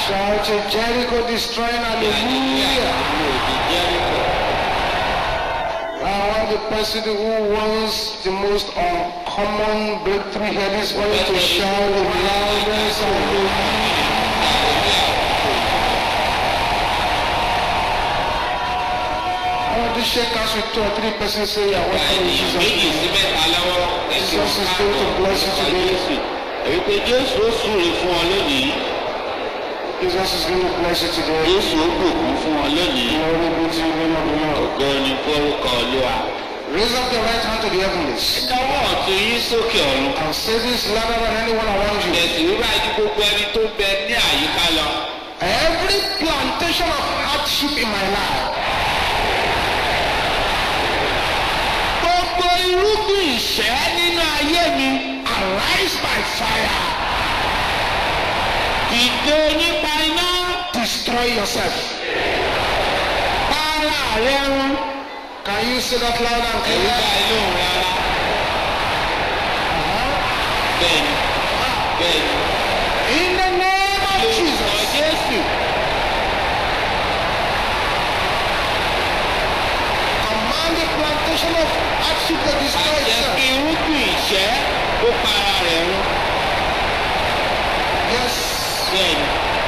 Shout a Jericho destroying hallelujah. I want the person who wants the most uncommon breakthrough here this morning to shout the loudest hallelujah. I want to shake hands with two or three persons say, I want to in Jesus' méjì name. sí mẹ́ta lọ́wọ́ ẹ̀sìn Jesus is going to bless you today. èyí pé jésù ó súre fún ọ lónìí Jesus is going to bless you today. jésù ó bùkún fún ọ lónìí Glory be to the name of the Lord. ògo ni forúkọ olúwa. Raise up your right hand to the heavens káwọ́ ọ̀tún yín sókè ọ̀run. and say this louder than anyone around you. ẹ̀sìn wíwá ju gbogbo ẹni tó bẹ ní àyíká lọ. Every plantation of hardship in my life, gbogbo irúgbìn ìṣẹ́ nínú ayé mi arise by fire, dìde nípa iná destroy yourself. para rẹ run. Can you say that loud and ẹ̀rú clear? bá inú rárá. bẹ́ẹ̀ni bẹ́ẹ̀ni. In the name of lórúkọ Jesus, jésù command the plantation of hardship to destroy àṣẹ itself. kí irúgbìn ìṣẹ́ ó para rẹ̀ run. Yes. bẹ́ẹ̀ni.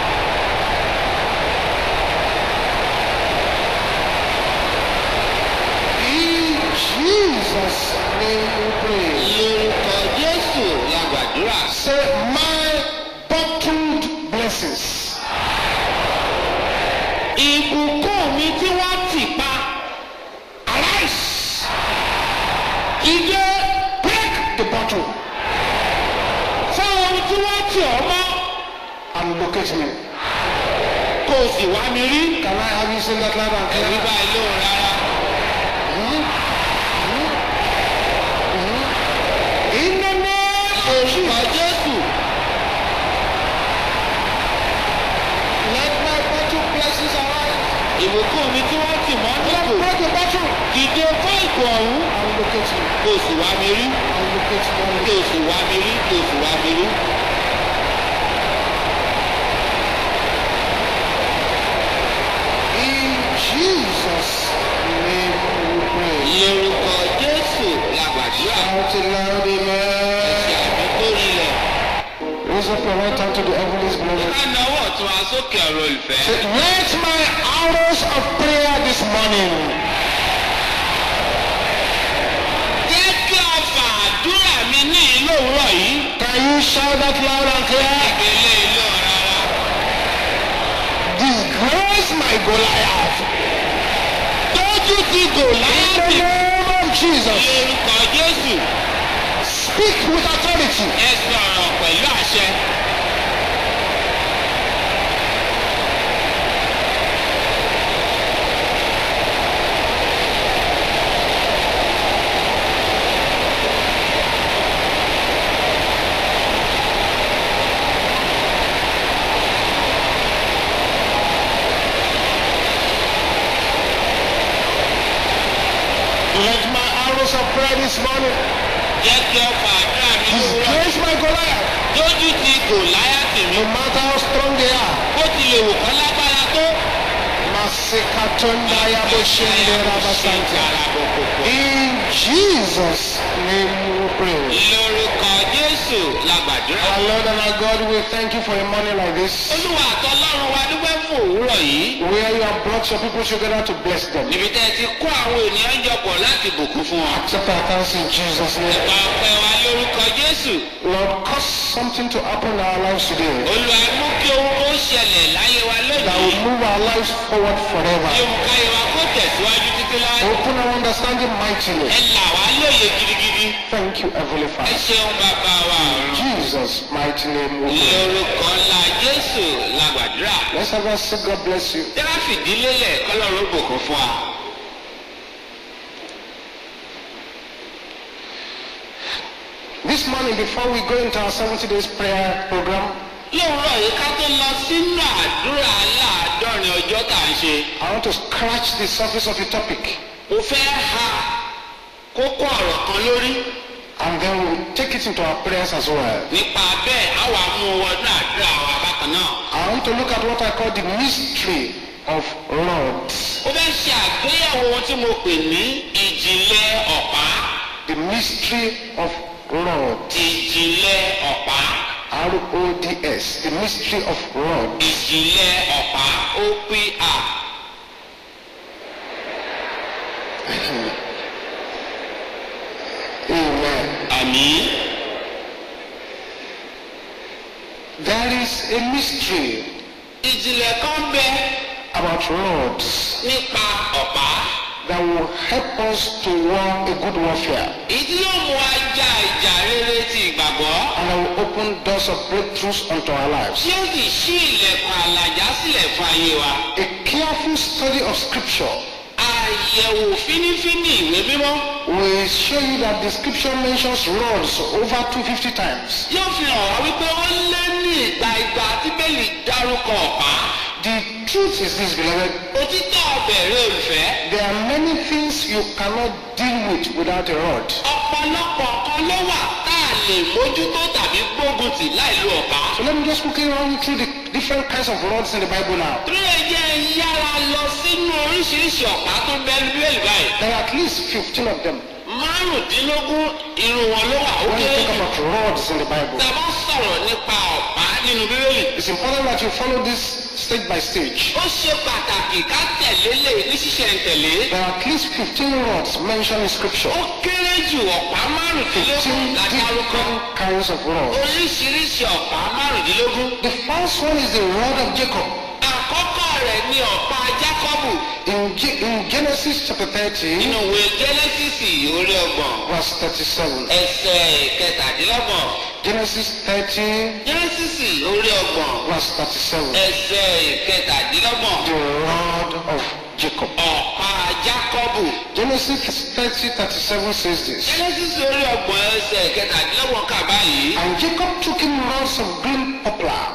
In Jesus' name we pray. lórúkọ jésù la gbàdúrà. Say, my bottled blessings. ìbùkún mi tí wọ́n tì pa Arise. ìdè Break the bottle fún ohun tí wọ́n tì ọ́ mọ́ and locate me. kó o sì wá mi rí. Can I have you sing that loud and ẹ̀rí clear? bá ilé òun rárá. In the name of lórúkọ Jesus, jésù let my bottle blessings arise. ìbùkún mi tí wọ́n tì mọ́ Let nípò break the bottle ìdè fún ìgò ọ̀hún and locate me. kó o sì wá mi rí. And locate me. kó o sì wá mi rí kó o sì wá mi rí. In Jesus' name we pray. lórúkọ jésù la gbàdúrà. Shout it loud, amen. ẹ̀sìn àmì tó rinlẹ̀. Raise up your right hand to the heavens, beloved. ká náwó ọ̀tún wa sókè ọ̀rọ̀ olùfẹ́. Say, Let my arrows of prayer this morning jẹ́ kí ọfà àdúrà mi ní ìlú òwúrọ̀ yìí. Can you shout that loud and clear? ìgbélé ìlú rárá. Disgrace my Goliath. tójú ti In the gòláyàtì. name of Jesus. lórúkọ jésù. Speak with authority. ẹ sọ̀rọ̀ pẹ̀lú àṣẹ. Let my arrows of prayer this morning jẹ́ kí ọfà àdúrà mi ní òwúrọ̀. disgrace my Goliath. tójú ti gòláyàtì mi. No matter how strong they are. bó ti lè wò kán lágbára tó. Masekatonda yaboshende rabasanta. In Jesus' name we pray. lórúkọ jésù la gbàdúrà. Our Lord and our God, we thank you for a morning like this. olúwa àtọlọ́run wa dúpẹ́ fún òwúrọ̀ yìí. Where you have brought your people together to bless them. níbi tẹ́ ẹ ti kó àwọn ènìyàn jọpọ̀ láti bùkún fún wọn. Accept our thanks in Jesus' name. nípa ọpẹ́ wa lórúkọ jésù. Lord, cause something to happen in our lives today olúwa mú kí ohun kó ṣẹlẹ̀ láyé wa that lónìí. will move our lives forward forever. kí ohun káyé wa kó tẹ̀síwájú títí láyé. Open our understanding mightily. ẹ là wá lóye gidigidi. Thank you, Heavenly ẹ Father. ṣeun bàbá wa ọ̀run. Jesus' mighty name we pray. lórúkọ ńlá jésù la gbàdúrà. Let's have a say, God bless you. tí wọ́n fìdí lélẹ̀ kọ́lọ́run ó bùkún fún wa. This morning, before we go into our 70 days prayer program, lóòrọ̀ yìí ká tó lọ sínú àdúrà láàádọ́rin ọjọ́ tá à ń ṣe. I want to scratch the surface of the topic mo fẹ́ ha kókó ọ̀rọ̀ kan lórí. and then we'll take it into our prayers as well. nípa bẹ́ẹ̀ á wà mú wọnú àdúrà wa bákan náà. I want to look at what I call the mystery of rods. ó fẹ́ ṣe àgbéyẹ̀wò ohun tí mo pè ní ìjìnlẹ̀ ọ̀pá The mystery of rods. ìjìnlẹ̀ ọ̀pá R-O-D-S. The mystery of rods. ìjìnlẹ̀ ọ̀pá OPR Amen. àmì There is a mystery ìjìnlẹ̀ kan bẹ about rods nípa ọ̀pá that will help us to war a good warfare ìdí yóò mú wa ja ìjà rere ti ìgbàgbọ́ and that will open doors of breakthroughs unto our lives. tí ó sì ṣí ilẹ̀kùn àlàjá sílẹ̀ fún ayé wa A careful study of scripture àyẹ̀wò fínífíní ìwé mímọ́ will show you that the scripture mentions rods over 250 times. yóò fi hàn wá wípé ó lé ní ìgbà ìgbà tí bẹ́ẹ̀lì dárúkọ ọ̀pá The truth is this, beloved. òtítọ́ ọbẹ̀rẹ̀ olùfẹ́ There are many things you cannot deal with without a rod. ọ̀pọ̀lọpọ̀ kan ló wà tá a lè mójútó tàbí gbógun tì láì lo ọ̀pá. So let me just quickly run you through the different kinds of rods in the Bible now. torí ẹ jẹ́ yára lọ sínú oríṣiríṣi ọ̀pá tó bẹ́ẹ̀ bíbélì báyìí. There are at least 15 of them márùndínlógún irun wọn ló wà ó when you kéré talk jù. about rods in the Bible. tá a bá sọ̀rọ̀ nípa ọ̀pá nínú bíbélì. It's important that you follow this stage by stage. ó ṣe pàtàkì ká tẹ̀lé lè ní ṣísẹ̀ntẹ̀lé. There are at least 15 rods mentioned in scripture. ó kéré jù ọ̀pá márùndínlógún 15 láti arúgbó. different kinds of rods. oríṣiríṣi ọ̀pá márùndínlógún. The first one is the rod of Jacob. àkọ́kọ́ rẹ̀ ni ọ̀pá jákọ́bù In, Ge- in Genesis chapter 30, nínú ìwé jẹ́nẹ́sìsì orí ọgbọ̀n verse 37. ẹsẹ̀ kẹtàdínlọ́gbọ̀n Genesis 30, jẹ́nẹ́sìsì orí ọgbọ̀n verse 37. ẹsẹ̀ kẹtàdínlọ́gbọ̀n The rod of Jacob. ọ̀pá jákọ́bù Genesis 30, 37 says this. jẹ́nẹ́sìsì orí ọgbọ̀n ẹsẹ̀ kẹtàdínlọ́gbọ̀n kà báyìí And Jacob took him rods of green poplar.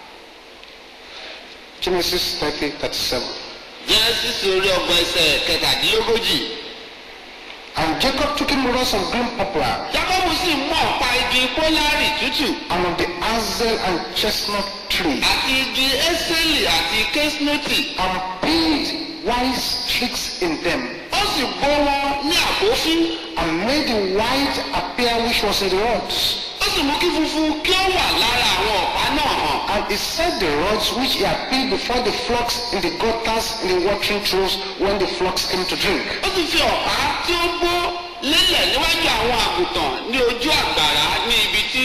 Genesis 30, 37. jẹ́nẹ́sìsì orí ọgbọ̀n ẹsẹ̀ kẹtàdínlógójì And Jacob took him rods of green poplar, jákọ́bù sì mú ọ̀pá igi pólárì tútù and of the hazel and chestnut tree, àti igi ẹ́sẹ̀lì àti kẹ́sínọ́tì and paid wise tricks in them, ó sì bó wọn ní àbófín and made the white appear which was in the rods. ó sì mú kí funfun kí ó wà lára àwọn ọ̀pá náà hàn. And he set the rods which he had paid before the flocks in the gutters in the watering troughs when the flocks came to drink. ó sì fi ọ̀pá tí ó gbó lélẹ̀ níwájú àwọn àgùntàn ní ojú àgbàrá ní ibi tí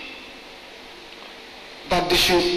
That they should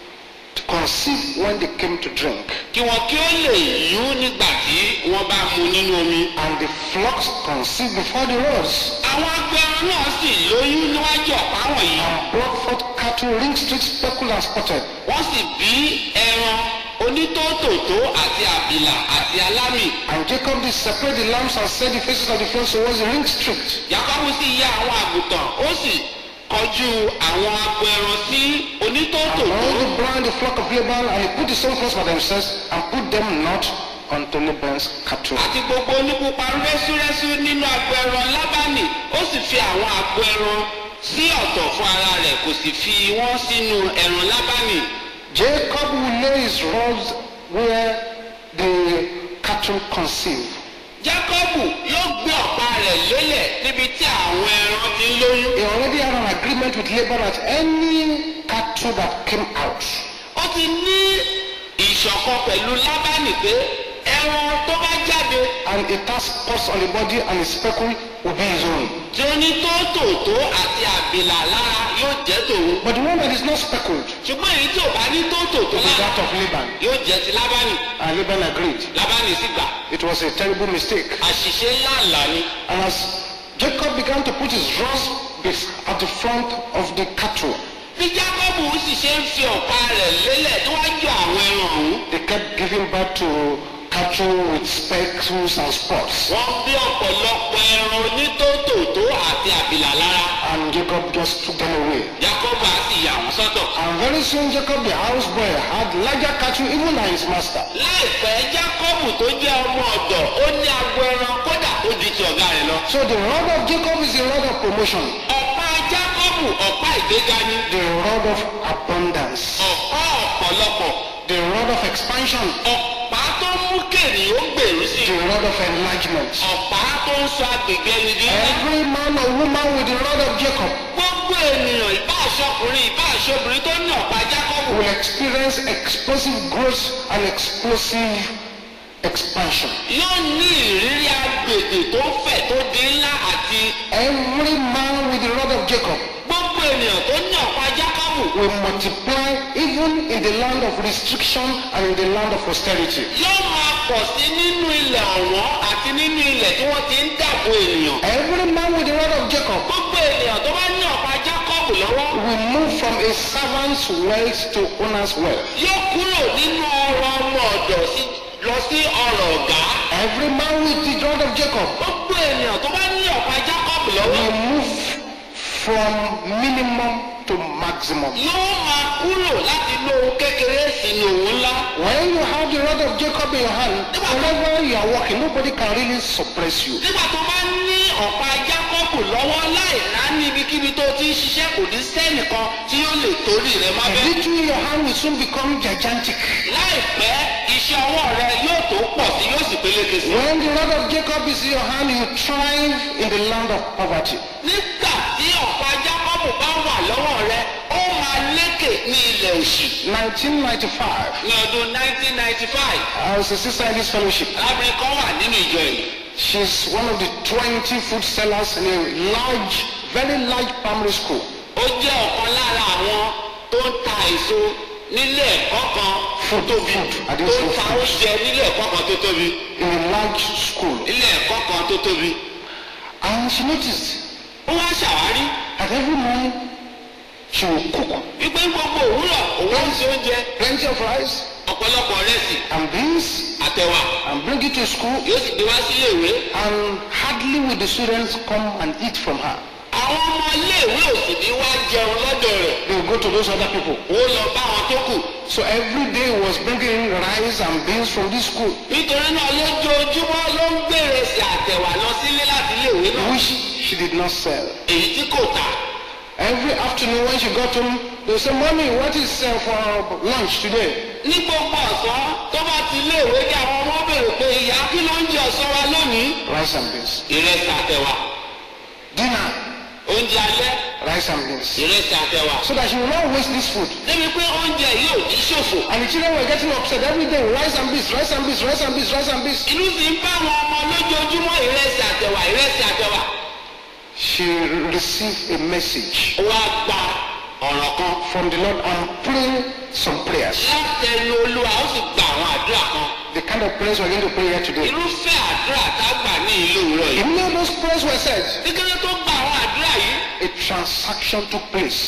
conceive when they came to drink. kí wọn kí ó lè yún nígbà tí wọ́n bá mu nínú omi. And the flocks conceived before the rods. àwọn agbẹran náà sì lóyún níwájú ọ̀pá wọ̀nyí. And brought forth cattle ring streaked, speckled, and spotted. wọ́n sì bí ẹran onítòótòtó àti àbìlà àti alámì. And Jacob did separate the lambs and set the faces of the flocks towards the ring streaked. Jákọ́bù sì yá àwọn àgùntàn ó sì kọjú àwọn agbẹran sí And onítòótòtó. all the blind the flock of Laban, and he put the same flocks for themselves, and put them not unto Laban's cattle. àti gbogbo onípupa rẹ́súrẹ́sú nínú agbẹran lábánì ó sì fi àwọn agbẹran sí ọ̀tọ̀ fún ara rẹ̀ kò sì fi wọ́n sínú ẹran lábánì. Jacob will lay his rods where the cattle conceive. jákọ́bù yóò gbé ọ̀pá rẹ̀ lélẹ̀ níbi tí àwọn ẹran ti ń lóyún. He already had an agreement with Laban that any cattle that came out ó ti ní ìṣọ̀kan pẹ̀lú lábánì pé ẹran tó bá jáde and it has spots on the body and is speckled will be his own. tí ó ní tóótòótó àti àbìlà lára yóò jẹ́ tòun. But the one that is not speckled ṣùgbọ́n èyí tí ò bá ní tóótòótó will be lára that of Laban. yóò jẹ́ ti lábánì. And Laban agreed. lábánì sì gbà. It was a terrible mistake. àṣìṣe ńlá ńlá ni. And as Jacob began to put his rods bes- at the front of the cattle, bí jákọ́bù sì ṣe ń fi ọ̀pá rẹ̀ lélẹ̀ níwájú àwọn ẹran ọ̀hún. they kept giving birth to cattle with speckles and spots. wọ́n bí ọ̀pọ̀lọpọ̀ ẹran onítòótòótó àti àbìlà lára. And Jacob just took them away. jákọ́bù á sì yà wọ́n sọ́tọ̀. And very soon Jacob the houseboy had larger cattle even than his master. láìpẹ́ jákọ́bù tó jẹ́ ọmọ ọ̀dọ̀ ó ní agbo ẹran kódà ó di ti ọ̀gá rẹ̀ lọ. So the rod of Jacob is the rod of promotion, ọ̀pá jákọ́bù ọ̀pá ìgbéga ni. the rod of abundance. ọ̀pá ọ̀pá ọ̀pọ̀lọpọ̀ the rod of expansion, ọ̀pá tó mú kèrè ó gbèrú sí the rod of enlargement. ọ̀pá tó ń sọ agbègbè ẹni di ńlá. Every man or woman with the rod of Jacob gbogbo ènìyàn ìbá aṣọkùnrin ìbá aṣọbìnrin tó ní ọ̀pá jákọ́bù will experience explosive growth and explosive expansion. yóò ní ìrírí agbègbè tó fẹ̀ tó di ńlá àti Every man with the rod of Jacob gbogbo ènìyàn tó ní ọ̀pá jákọ́bù will multiply even in the land of restriction and in the land of austerity. yóò máa pọ̀ sí nínú ilẹ̀ ọ̀wọ́n àti nínú ilẹ̀ tí wọ́n ti ń dàbò ènìyàn. Every man with the rod of Jacob gbogbo ènìyàn tó bá ní ọ̀pá jákọ́bù lọ́wọ́ will move from a servant's wealth to owner's wealth. yóò kúrò nínú ọrọ̀ ọmọ ọ̀dọ̀ sí- lọ sí ọrọ̀ ọ̀gá. Every man with the rod of Jacob gbogbo ènìyàn tó bá ní ọ̀pá jákọ́bù lọ́wọ́ will move from minimum to maximum. yóò máa kúrò láti inú ohun kékeré sínú ohun ńlá. When you have the rod of Jacob in your hand, wherever you are walking, nobody can really suppress you. nígbà tó bá ní ọ̀pá jákọ́bù lọ́wọ́ láì rá ní ibikíbi tó ti ń ṣiṣẹ́ kò ní sẹ́nìkan tí yóò lè torí rẹ̀ má The bẹ́ẹ̀. little in your hand will soon become gigantic. láìpẹ́ iṣẹ́ ọwọ́ rẹ yóò tó pọ̀ sí yóò sì peléke sí. When the rod of Jacob is in your hand, you thrive in the land of poverty. nígbà tí ọ̀pá jákọ́bù bá wà lọ́wọ́ rẹ ó máa lékè ní ilẹ̀ òṣì. 1995, ní ọdún 1995 I was a sister in this fellowship. arábìnrin kan wà nínú ìjọ yìí. She's one of the 20 food sellers in a large, very large primary school. ó jẹ́ ọ̀kan lára àwọn tó ń ta èso nílé ẹ̀kọ́ kan tó Food, tóbi food, I tó didn't ń say ta food. oúnjẹ nílé ẹ̀kọ́ kan tó tóbi In a large school. nílé ẹ̀kọ́ kan tó tóbi. And she noticed ó wá ṣàwárí that every morning she will cook wípé gbogbo òwúrọ̀ òun ń ṣe oúnjẹ plenty of rice ọ̀pọ̀lọpọ̀ rẹsì and beans àtẹ̀wà and bring it to school yóò sì gbé wá sílé ìwé. and hardly will the students come and eat from her. àwọn ọmọ iléèwé ò sì ní wá jẹun lọ́dọ̀ rẹ̀ They will go to those other people. ó lọ bá wọn tó kù. So every day he was bringing rice and beans from this school, nítorí náà lójoojúmọ́ ló ń gbèrè sí àtẹ̀wà lọ sílé láti iléèwé náà which she did not sell. èyí tí kò tà. Every afternoon when she got home, they would say, Mommy, what is uh, for lunch today? ní gbogbo ọ̀sán tó bá ti iléèwé kí àwọn ọmọ béèrè pé ìyá kí ló ń jẹ ọ̀sán wa lónìí. Rice and beans. ìrẹsì àtẹ̀wà Dinner, oúnjẹ alẹ́ rice and beans. ìrẹsì àtẹ̀wà. So that she will not waste this food. débi pé oúnjẹ yìí ò ní ṣòfò. And the children were getting upset every day. Rice and beans, rice and beans, rice and beans, rice and beans. inú sì ń bá àwọn ọmọ lójoojúmọ́ ìrẹsì àtẹ̀wà ìrẹsì àtẹ̀wà. She received a message ó wá gba ọ̀rọ̀ kan from the Lord and praying some prayers. látẹnu olúwa ó sì gba àwọn àdúrà kan. The kind of prayers we're going to pray here today. irúfẹ́ àdúrà tá a gbà ní ìlú òwúrọ̀ yìí. Immediately those prayers were said, kíkéré tó gba àwọn àdúrà yìí a transaction took place.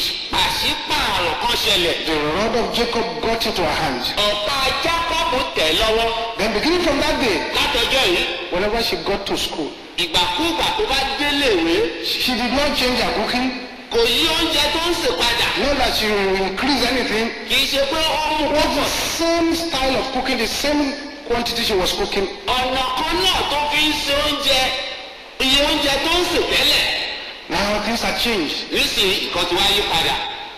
ìpàṣípààrọ̀ kan ṣẹlẹ̀. The rod of Jacob got into her hand. ọ̀pá jákọ́bù tẹ̀ lọ́wọ́ Then beginning from that day, látọjọ́ yìí whenever she got to school, ìgbàkúùgbà tó bá déléèwé she did not change her cooking. kò yí oúnjẹ tó ń sè padà. Not that she will increase anything. kì í ṣe pé ó mú It was púpọ̀. the same style of cooking, the same quantity she was cooking. ọ̀nà kan náà tó fi ń se oúnjẹ iye oúnjẹ tó ń sè tẹ́lẹ̀ Now things had changed nísìnyí nǹkan ti wá yí padà.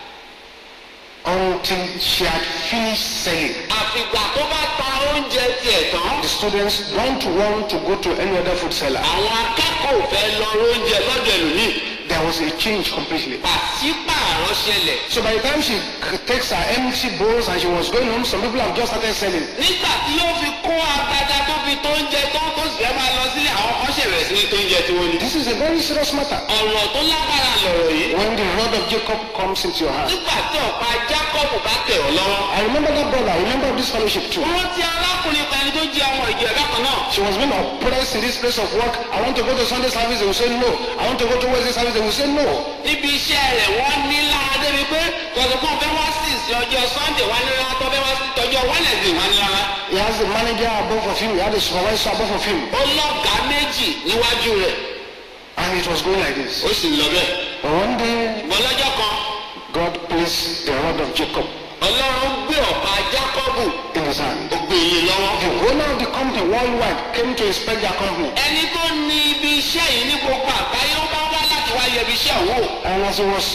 until she had finished selling. àfìgbà tó bá ta oúnjẹ tiẹ̀ tán The students don't want to go to any other food seller. àwọn akẹ́kọ̀ọ́ ò fẹ́ lọ oúnjẹ lọ́dọ̀ ẹlòmíì There was a change completely. pàṣípààrọ̀ ṣẹlẹ̀. So by the time she c- takes her empty bowls and she was going home, some people have just started selling. nígbà tí yóò fi kó agbada tó fi tó oúnjẹ tó tó sì fẹ́ máa lọ sílé àwọn kan ṣẹ̀rẹ̀ sí ní tó oúnjẹ tí wọ́n ní. This is a very serious matter. ọ̀rọ̀ tó lágbára lọ̀rọ̀ yìí. When the rod of Jacob comes into your hand. nígbà tí ọ̀pá jákọ́bù bá tẹ̀ ọ́ lọ́wọ́. I remember that brother. I remember this fellowship too. wọ́n ti arákùnrin kan ẹni tó jẹ́ ọmọ ìjọ ẹ̀dá kan náà. She was being oppressed in this place of work. I want to go to Sunday service. They will say no. I want to go to Wednesday service. They will say no. níbi iṣẹ́ rẹ̀ wọ́n ní láadé mi pé kọ̀sọ̀kan fẹ́ wá sí ìsìn ọjọ́ sunday wá ní rárá tó fẹ́ wá sí tọjọ́ wednesday wá ní rárá. He has the manager above of him. He had the supervisor above of him. ó lọ́gàá méjì níwájú rẹ̀ And it was going like this. ó sì lọ bẹ́ẹ̀. But one day, ṣùgbọ́n lọ́jọ́ kan God placed the rod of Jacob ọlọ́run gbé ọ̀pá jákọ́bù in his hand. ó gbé iye lọ́wọ́. The owner of the company worldwide came to inspect their company. ẹni tó ní ibi iṣẹ́ yìí ní gbogbo àgbáyé ó bá wá láti wá yẹ ibi iṣẹ́ òun wò. And as he was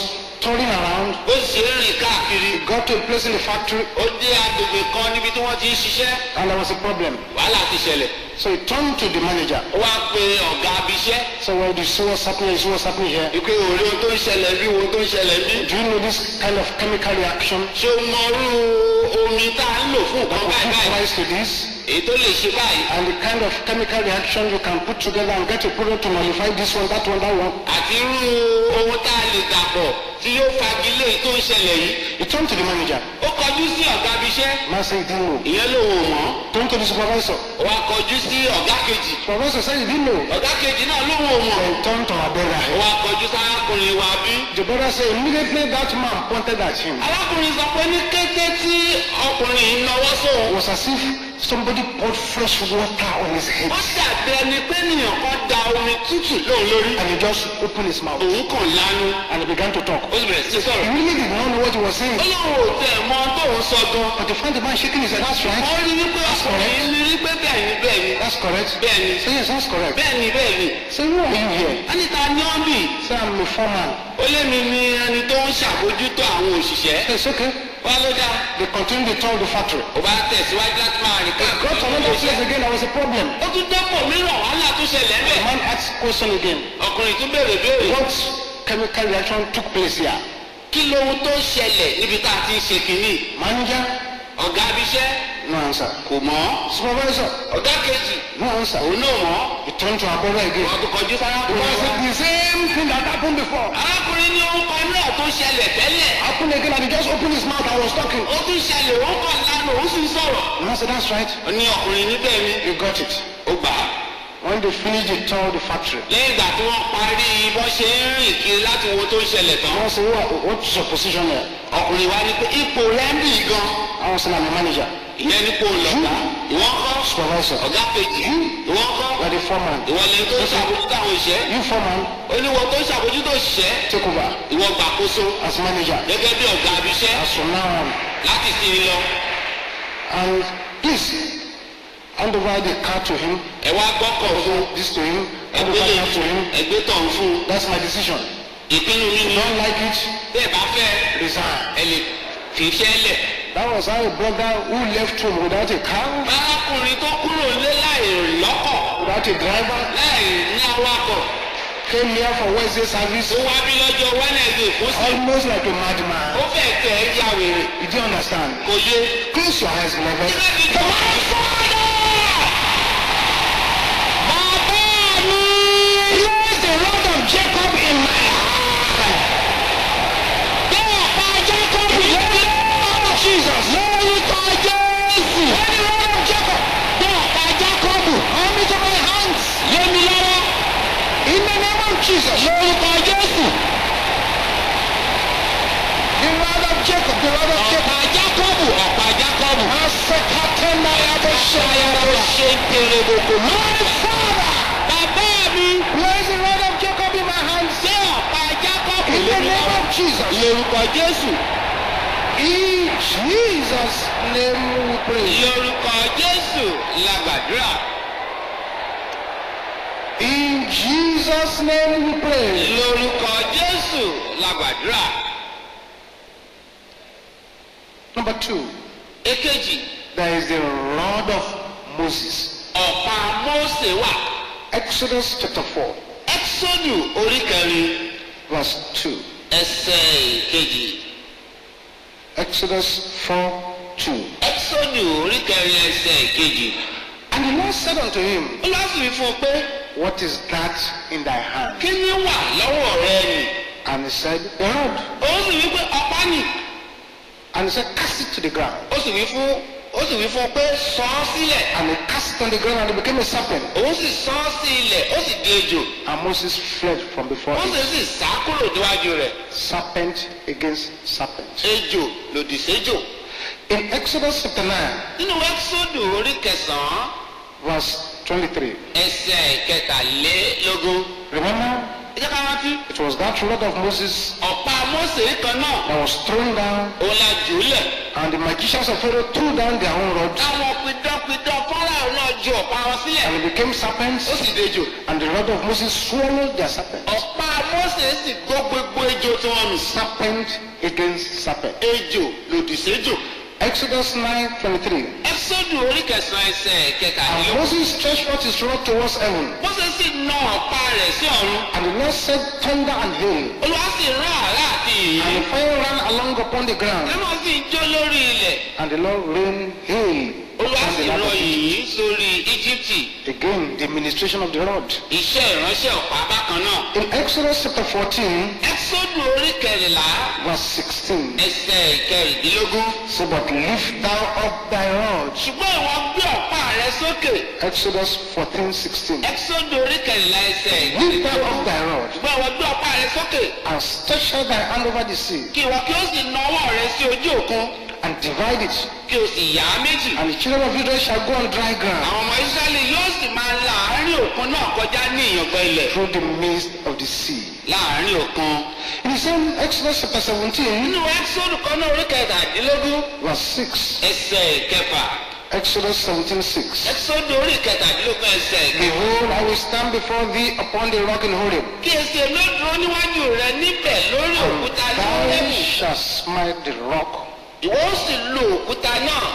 touring around. ó sì ń rìn káàkiri He got to a place in the factory ó dé agbègbè kan níbi tí wọ́n ti ń ṣiṣẹ́ and there was a problem. wàhálà ti ṣẹlẹ̀ So he turned to the manager. ó wá pe ọ̀gá abiṣẹ́ So well, do you see what's happening? You see what's happening here? ìpè òrí ohun tó ń ṣẹlẹ̀ bí ohun tó ń ṣẹlẹ̀ bí. Do you know this kind of chemical reaction? ṣé o mọ irú omi tá a ń lò fún nǹkan Will báyìí give báyìí rise to this? èyí tó lè ṣe báyìí And the kind of chemical reaction you can put together and get a product to nullify this one, that one, that one. àti irú ohun tá a lè dàpọ̀ tí yóò fagilé èyí tó ń ṣẹlẹ̀ yìí. He turned to the manager. ó kọjú sí ọ̀gá abiṣẹ́ Man said he didn't know. ìyẹn lòun ò mọ̀ Turned to the supervisor. ó wá kọjú sí ọ̀gá kejì Supervisor said he didn't know. ọ̀gá kejì náà lòun ò mọ̀ Then turned to our ó brother. wá kọjú sárákùnrin wa bí. The brother said immediately that man pointed at him. arákùnrin sọ pé ní kété tí ọkùnrin yìí náwó It sóun was as if somebody poured fresh water on his head. ó dàbí ẹni pé ènìyàn kan da omi tútù lóun lórí And he just opened his mouth òun kàn lánú and he began to talk. ó sì bẹ̀rẹ̀ sí He sọ̀rọ̀ really did not know what he was saying. ó lóun ò tẹ̀ mọ tóun sọ gan But he found the man shaking his head. That's right. ó rí wípé ọkùnrin yìí ní rí pé bẹ́ẹ̀ ni bẹ́ẹ̀ ni That's correct. bẹ́ẹ̀ ni Say yes, that's correct. bẹ́ẹ̀ ni bẹ́ẹ̀ ni Say who are you here? á ní ta ní ọ́n bì Say I'm a foreman. ó lé mi ní ẹni tó ń ṣàbójútó àwọn òṣìṣẹ́ Say it's okay. wá ló dá They continued to tour the factory. ó bá tẹ̀síwájú láti máa rìn Got to káàkiri another place again. There was a problem. ó tún dọ́pọ̀ mìíràn wàhálà tún ṣẹlẹ̀ The bẹ́ẹ̀ man asked question again. ọkùnrin tún béèrè béèrè What chemical reaction took place here? kí lohun tó ṣẹlẹ̀ níbi tá a ti ń ṣe kínní Manager? ọ̀gá abiṣẹ́ No answer. kò mọ̀ Supervisor? ọ̀gá kejì No answer. òun náà mọ̀ He turned to our brother again. wọ́n tún kọjú The sárákùnrin man wa. said the same thing that happened before. arákùnrin ní ohun kan náà tó ṣẹlẹ̀ tẹ́lẹ̀ Happened again and he just opened his mouth and was talking. ó tún ṣẹlẹ̀ òun kàn lánàá òun sì ń sọ̀rọ̀ The man said that's right. ó ní ọkùnrin níbẹ̀ ni You got it. ó gbà á When they finished the tour of the factory, lẹ́yìn ìgbà tí wọ́n parí bọ́n ṣe ń rìn kiri láti wo tó ń ṣẹlẹ̀ tán the man said, what, what's your position here? ọkùnrin wa ní pé ipò rẹ̀ ń bì gan I was saying I'm a manager. ìyẹn nípò lọ́gá ìwọ́n kọ́ Supervisor. ọ̀gá kejì ìwọ́n kọ́ You are the foreman. ìwọ lẹ́yìn tó ń ṣàbójútó àwọn òṣìṣẹ́ You foreman, oníwọ tó ń ṣàbójútó òṣìṣẹ́ take over ìwọ gbàkóso as manager. gẹ́gẹ́ bí ọ̀gá abiṣẹ́ As from now on. láti sinmi lọ And please, hand over the car to him. ẹ wá gbọ́kọ̀ fún This to him. Hand over ẹgbẹ́ lè that to him. ẹgbẹ́ tọ̀ ń fún That's my decision. ìpinnu mi If ni you don't like it, bẹ́ẹ̀ bá fẹ́ resign. ẹ lè fi iṣẹ́ lẹ̀. That was how a brother who left home without a car, arákùnrin tó kúrò nílé láì lọ́kọ̀ without a driver, láì ní awakọ̀ came here for Wednesday service tó wá bí lọ́jọ́ wẹ́nẹ̀dẹ̀ kó sí almost like a ó madman. fẹ́ tẹ̀ ẹ́ ya wèrè Did you understand? kò yé. Close your eyes, beloved. Come on, Bàbá mi, place the rod of Jacob in my heart. Bí ọ̀pá Jacob lórúkọ Jesus. Lórúkọ Jésù. Where the rod of Jacob? Bí ọ̀pá Jacob, come into my hands. Lé mi lọ́wọ́. In the name of Jesus. Lórúkọ Jésù. The rod of Jacob, the rod of Jacob. ọ̀pá jákọ́bù ọ̀pá jákọ́bù. Asekatenda yabo shayarabo. ṣe ń tèrè bòkò. My father. bàbá mi Place the rod of Jacob in my hands. ṣé ọ̀pá jákọ́bù In the lórí name lọ́wọ́. of Jesus. lórúkọ jésù In Jesus' name we pray. lórúkọ jésù la gbàdúrà. In Jesus' name we pray. lórúkọ jésù la gbàdúrà. Number two, èkejì there is the rod of Moses. ọ̀pá mósè wà. Exodus chapter 4, ẹ́xọ́dù orí kẹrin verse 2. ẹsẹ̀ kejì. Exodus 4, 2. ẹ́xọ́dù orí kẹrin ẹsẹ̀ kejì. And the Lord said unto him, ó lọ sí fún un pé What is that in thy hand? kí ni wà lọ́wọ́ rẹ nì. And he said, The rod. ó sì wí pé ọ̀pá nì. And he said, Cast it to the ground. ó sì wí fún ó sì wí fún un pé sọ ọ́ sílẹ̀. And he cast it on the ground and it became a serpent. òun sì sọ ọ́ sí ilẹ̀ ó sì di ejò. And Moses fled from before ó sì him. sì sá kúrò níwájú rẹ̀. Serpent against serpent. ejò lòdì séjò. In Exodus chapter 9, nínú ẹ́xọ́dù orí kẹsàn-án verse 23. ẹsẹ̀ kẹtàlélógún. Remember, ẹ jẹ́ ká rántí. it was that rod of Moses ọ̀pá mósè kan náà that was thrown down, òun la jù ú lẹ̀. and the magicians of Pharaoh threw down their own rods, àwọn pidánpidán fáráò náà ju ọ̀pá wọn sílẹ̀. and it became serpents, ó sì dejò. and the rod of Moses swallowed their serpents. ọ̀pá Mósè sì gbó gbogbo ejò tí wọ́n nù. Serpent against serpent. ejò lòdì séjò. Exodus 9:23. ẹ́sọ́dù orí kẹsàn-án ẹsẹ̀ And kẹtàlélógún. Moses stretched forth his rod towards heaven, Mósè sì na ọ̀pá rẹ̀ sí ọ̀run. and the Lord said thunder and hail, Olúwa sì rán àrá àti ìyìn. and the fire ran along upon the ground, Lẹ́mọ̀ sì ń jó lórí ilẹ̀. and the Lord rained hail Olúwa upon sì the land rọ of Egypt. ìyìn sórí Íjíbítì. Again, the ministration of the rod. Iṣẹ́ ìránṣẹ́ ọ̀pá bákan náà. In Exodus chapter 14, Ẹ́sọ́dù orí kẹrìnlá verse 16, ẹsẹ̀ kẹrìndínlógún. say, But lift thou up thy rod. Ṣùgbọ́n ìwọ gbé ọ̀pá rẹ sókè. Exodus 14, 16. Ẹ́sọ́dù orí kẹrìnlá ẹsẹ̀ Lift thou kẹrìndínlógún. up thy rod, Ṣùgbọ́n ìwọ gbé ọ̀pá rẹ sókè. and stretch out thy hand over the sea, Kí ìwọ kí ó sì na ọwọ́ rẹ sí ojú òkun. and divide it. Kí o sì yà á méjì. And the children of Israel shall go on dry ground Àwọn ọmọ Ísírẹ́lì yóò sì máa la àárín òkun náà kọjá ní ìyàngbẹ́ ilẹ̀. through the midst of the sea. Láàárín òkun. In the same Exodus chapter 17, Nínú Ẹ́sọ́dù kan náà orí kẹtàdínlógún verse 6. ẹsẹ̀ kẹfà. Exodus 17, 6. Ẹ́sọ́dù orí kẹtàdínlógún ẹsẹ̀ kẹfà. Behold, I will stand before thee upon the rock in Horeb, Kí esi èmi ó dúró níwájú rẹ níbẹ̀ lórí òkúta and ní thou Hórébù. shalt smite the rock, Ìwọ ó sì lo òkúta náà.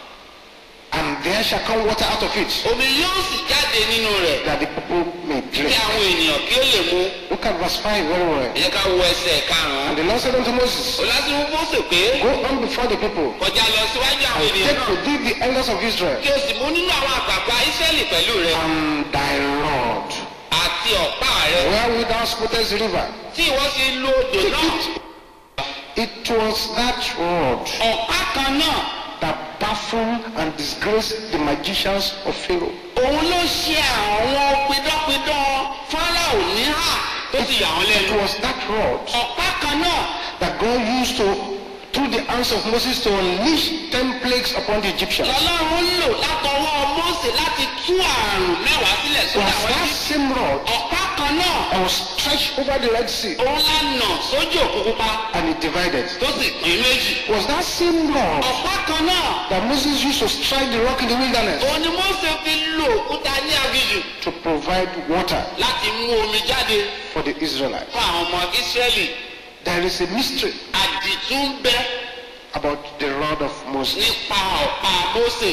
and there shall come water out of it, Omi yóò sì jáde nínú rẹ̀. that the people may Kí drink. àwọn ènìyàn kí ó lè mu. Look at verse 5 very well. Ẹ jẹ́ ká wo ẹsẹ̀ karùn-ún. And the Lord said unto Moses, Olásìmú Mósè pé Go on before the people, kọjá lọ síwájú àwọn and ènìyàn take náà. with thee the elders of Israel, Kí o sì mú nínú àwọn àgbààgbà Ísírẹ́lì pẹ̀lú rẹ. and thy rod, Àti ọ̀pá rẹ. wherewith thou smootest the river. Tí ìwọ sì lo odò náà. It was that rod Ọ̀pá kan náà. that baffled and disgraced the magicians of Pharaoh. Òun ló ṣe àwọn pidánpidán Fáráò níhà tó sì yà wọ́n It lẹ́nu. was that rod Ọ̀pá kan náà. that God used to, through the hands of Moses, to unleash ten plagues upon the Egyptians. lọ́lọ́run lò látọwọ́ Mósè láti tú àrùn mẹ́wàá sílẹ̀ It sórí was àwọn that ẹbí. same rod ọ̀pá kan náà that was stretched over the Red Sea òun la nà sójú òkú pupa and it divided. tó sì pín méjì. It was that same rod ọ̀pá kan náà that Moses used to strike the rock in the wilderness òun ni Mósè fi lo òkúta ní aginjù to provide water láti mú omi jáde for the Israelites. fún àwọn ọmọ Ísírẹ́lì. There is a mystery àdìtú ń bẹ about the rod of Moses. nípa ọ̀pá Mósè.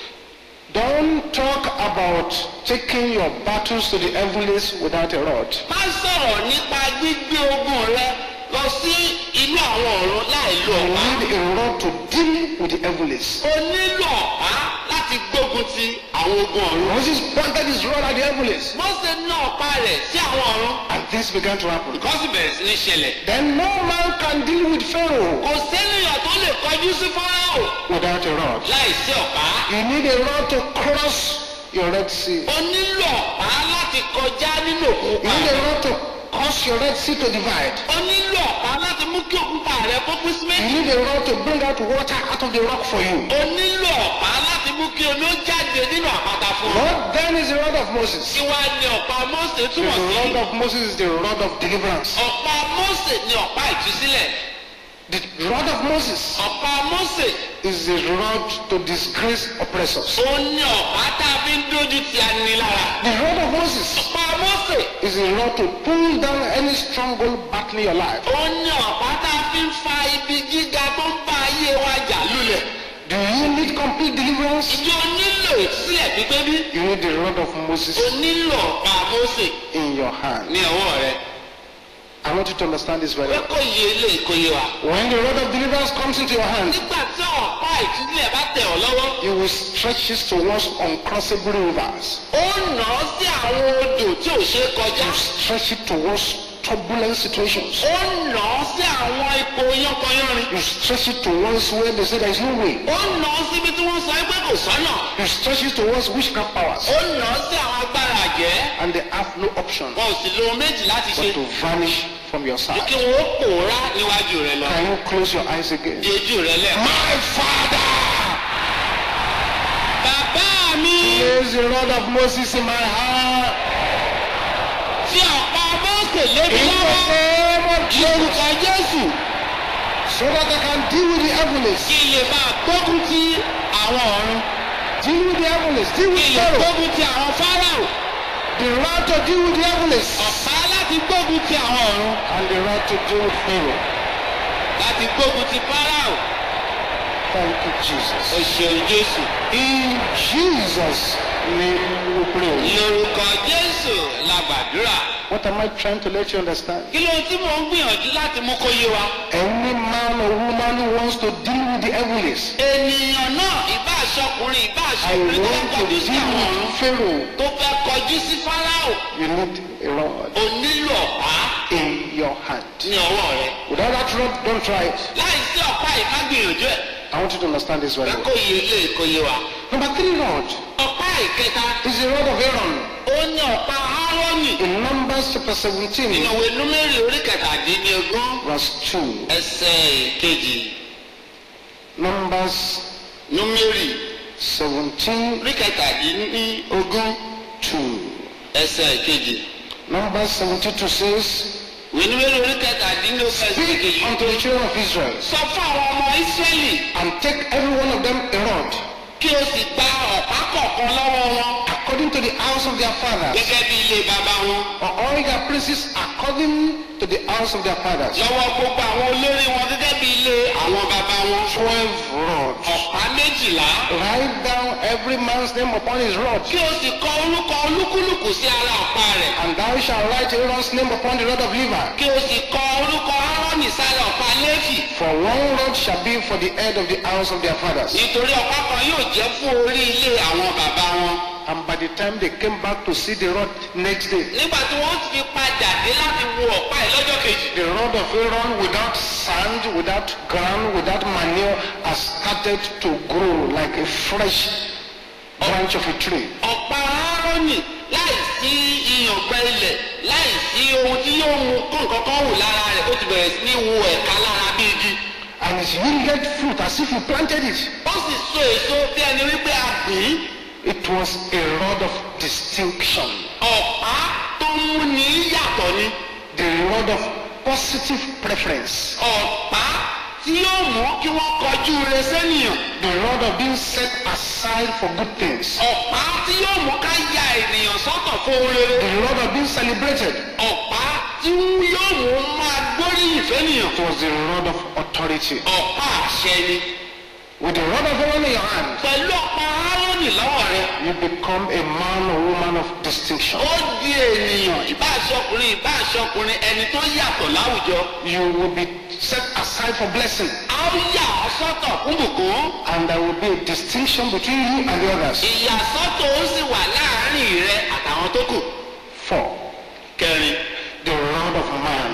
Don't talk about taking your battles to the heavens without a rod. má sọ̀rọ̀ nípa gbígbé ogun rẹ lọ sí inú àwọn ọ̀run láì lo You ọ̀pá. need a rod to deal with the heavens. o nílò ọ̀pá láti gbógun ti àwọn ogun ọ̀run. Moses pointed his rod at the heavens, Mósè ná ọ̀pá rẹ̀ sí àwọn ọ̀run. and this began to happen. nǹkan sì bẹ̀rẹ̀ sí ní ṣẹlẹ̀. Then no man can deal with Pharaoh kò sẹ́niyàn tó lè kọjú sí Fáráò without a rod. láì sí ọ̀pá. You need a rod to cross your Red Sea. o nílò ọ̀pá láti kọjá nínú òkun You pa. need a rod to cause your Red Sea to divide. o nílò ọ̀pá láti mú kí òkun pa rẹ kó pín sí You méjì. need a rod to bring out water out of the rock for you. o nílò ọ̀pá láti mú kí omi ó jáde nínú àpáta fún ọ. What then is the rod of Moses? kí wá ní ọ̀pá Mósè The túmọ̀ sí? rod of Moses is the rod of deliverance. ọ̀pá Mósè ni ọ̀pá ìtúsílẹ̀. The rod of Moses ọ̀pá Mósè is the rod to disgrace oppressors. ó ní ọ̀pá tá a fi ń dójú ti anilára. The rod of Moses ọ̀pá Mósè is a rod to pull down any stronghold battling your life. ó ní ọ̀pá tá a fi ń fa ibi gíga tó ń bá ayé wa jà lulẹ̀. Do you need complete deliverance? ìjọ nílò ìsílẹ̀ pípé bí. You need the rod of Moses o nílò ọ̀pá Mósè in your hand. ní ọwọ́ rẹ. I want you to understand this very pé well. kò yé lè kò yé wa. When the rod of deliverance comes into your hand, nígbà tí ọ̀pá ìtúsílẹ̀ bá tẹ̀ ọ́ lọ́wọ́. you will stretch it towards uncrossable rivers. ó nà á sí àwọn odò tí ò ṣeé kọjá. Stretch it towards turbulent situations. ó nà á sí àwọn ipò yánkanyánrin. You stretch it towards where they say there is no way. ó nà á síbi tí wọ́n sọ pé kò sọ́nà. You stretch it towards witchcraft powers. ó nà á sí àwọn agbára àjẹ́. And they have no option wọn ò sì lo ohun méjì láti ṣe. but to vanish from your ju side. kí wọn ó pòórá níwájú rẹ lọ. Can you close your eyes again? di ojú rẹ lẹ. My father! bàbá mi Place the rod of Moses in my heart. fi ọ̀pá Mósè lébi In the lọ́wọ́. name of Jesus. lórúkọ Jésù So that I can deal with the heavens. kí lè máa gbógun ti àwọn ọ̀run. Deal with the heavens. Deal kí with lè Pharaoh. gbógun ti àwọn Fáráò. The rod to deal with the heavens. ọ̀pá láti láti gbógun ti àwọn ọ̀run and the right to deal with Pharaoh. láti gbógun ti Fáráò Thank you, Jesus. o ṣeun Jésù In Jesus' name we pray. lórúkọ Jésù la gbàdúrà What am I trying to let you understand? kí ló tí mò ń gbìyànjú láti mú kó yé wa Any man or woman who wants to deal with the heavenlies, ènìyàn náà ìbá aṣọkùnrin ìbá I aṣọkùnrin tó want fẹ́ to kọjú sí deal àwọn ọ̀run with Pharaoh. tó fẹ́ kọjú sí Fáráò You need a rod o nílò ọ̀pá in your hand. ní ọwọ́ rẹ Without that rod, don't try it. láì sí ọ̀pá yìí má gbìyànjú ẹ̀ I want you to understand this very fẹ́ well. kó yé lé kó yé wa. Number three rod ọ̀pá ìkẹta is the rod of Aaron. ó ní ọ̀pá Áárónì In Numbers chapter nínú 17, ìwé númérì orí kẹtàdínlógún verse 2. ẹsẹ̀ kejì Numbers númérì 17, orí kẹtàdínlógún 2. ẹsẹ̀ kejì Numbers 72 says, ìwé númérì orí kẹtàdínlógún ẹsẹ̀ Speak kejì unto the children of Israel, sọ fún àwọn ọmọ Ísírẹ́lì and take every one of them a rod, kí o sì gba ọ̀pá kọ̀ọ̀kan lọ́wọ́ wọn according to the house of their fathers, gẹ́gẹ́ bí ilé bàbá wọn or all their princes according to the house of their fathers. lọ́wọ́ gbogbo àwọn olórí wọn gẹ́gẹ́ bí ilé àwọn bàbá wọn Twelve rods. ọ̀pá méjìlá Write down every man's name upon his rod, kí o sì kọ orúkọ olúkúlùkù sí ara ọ̀pá rẹ̀ and thou shalt write Aaron's name upon the rod of Levi. kí o sì kọ orúkọ Áárónì sára ọ̀pá Léfì For one rod shall be for the head of the house of their fathers. nítorí ọ̀pá kan yóò jẹ́ fún orí ilé àwọn bàbá wọn. And by the time they came back to see the rod next day, nígbà tí wọ́n fi padà dé láti wo ọ̀pá yìí lọ́jọ́ kejì. the rod of Aaron without sand, without ground, without manure has started to grow like a fresh branch of a tree. ọ̀pá Áárónì láì sí ìyàngbẹ ilẹ̀ láì sí ohun tí yóò mú kó nǹkan kan wù lára rẹ̀ ó ti bẹ̀rẹ̀ sí ní wo ẹ̀ka lára bí igi. And it yielded fruit as if he planted it. ó sì so èso bí ẹni wípé a gbìn ín. It was a rod of distinction, ọ̀pá tó ń mú ní yàtọ̀ ni. the rod of positive preference, ọ̀pá tí yóò mú kí wọ́n kọjú rẹ̀ sẹ́nìyàn. the rod of being set aside for good things, ọ̀pá tí yóò mú ká ya ènìyàn sọ́tọ̀ fún ohun rere. the rod of being celebrated. ọ̀pá tí yóò mú máa gbóríyìn fẹ́nìyàn. It was the rod of authority. ọ̀pá àṣẹ ni. With the rod of Aaron in your hand, pẹ̀lú ọ̀pá Áárónì lọ́wọ́ rẹ̀. you become a man or woman of distinction. ó di ènìyàn ìbá aṣọkùnrin ìbá aṣọkùnrin ẹni tó yàtọ̀ láwùjọ. You will be set aside for blessing, a ó yà ọ́ sọ́tọ̀ fún bùkún. and there will be a distinction between you and the others. ìyàsọ́tọ̀ ó sì wà láàárín rẹ àtàwọn tó kù. Four, kẹrin the rod of man.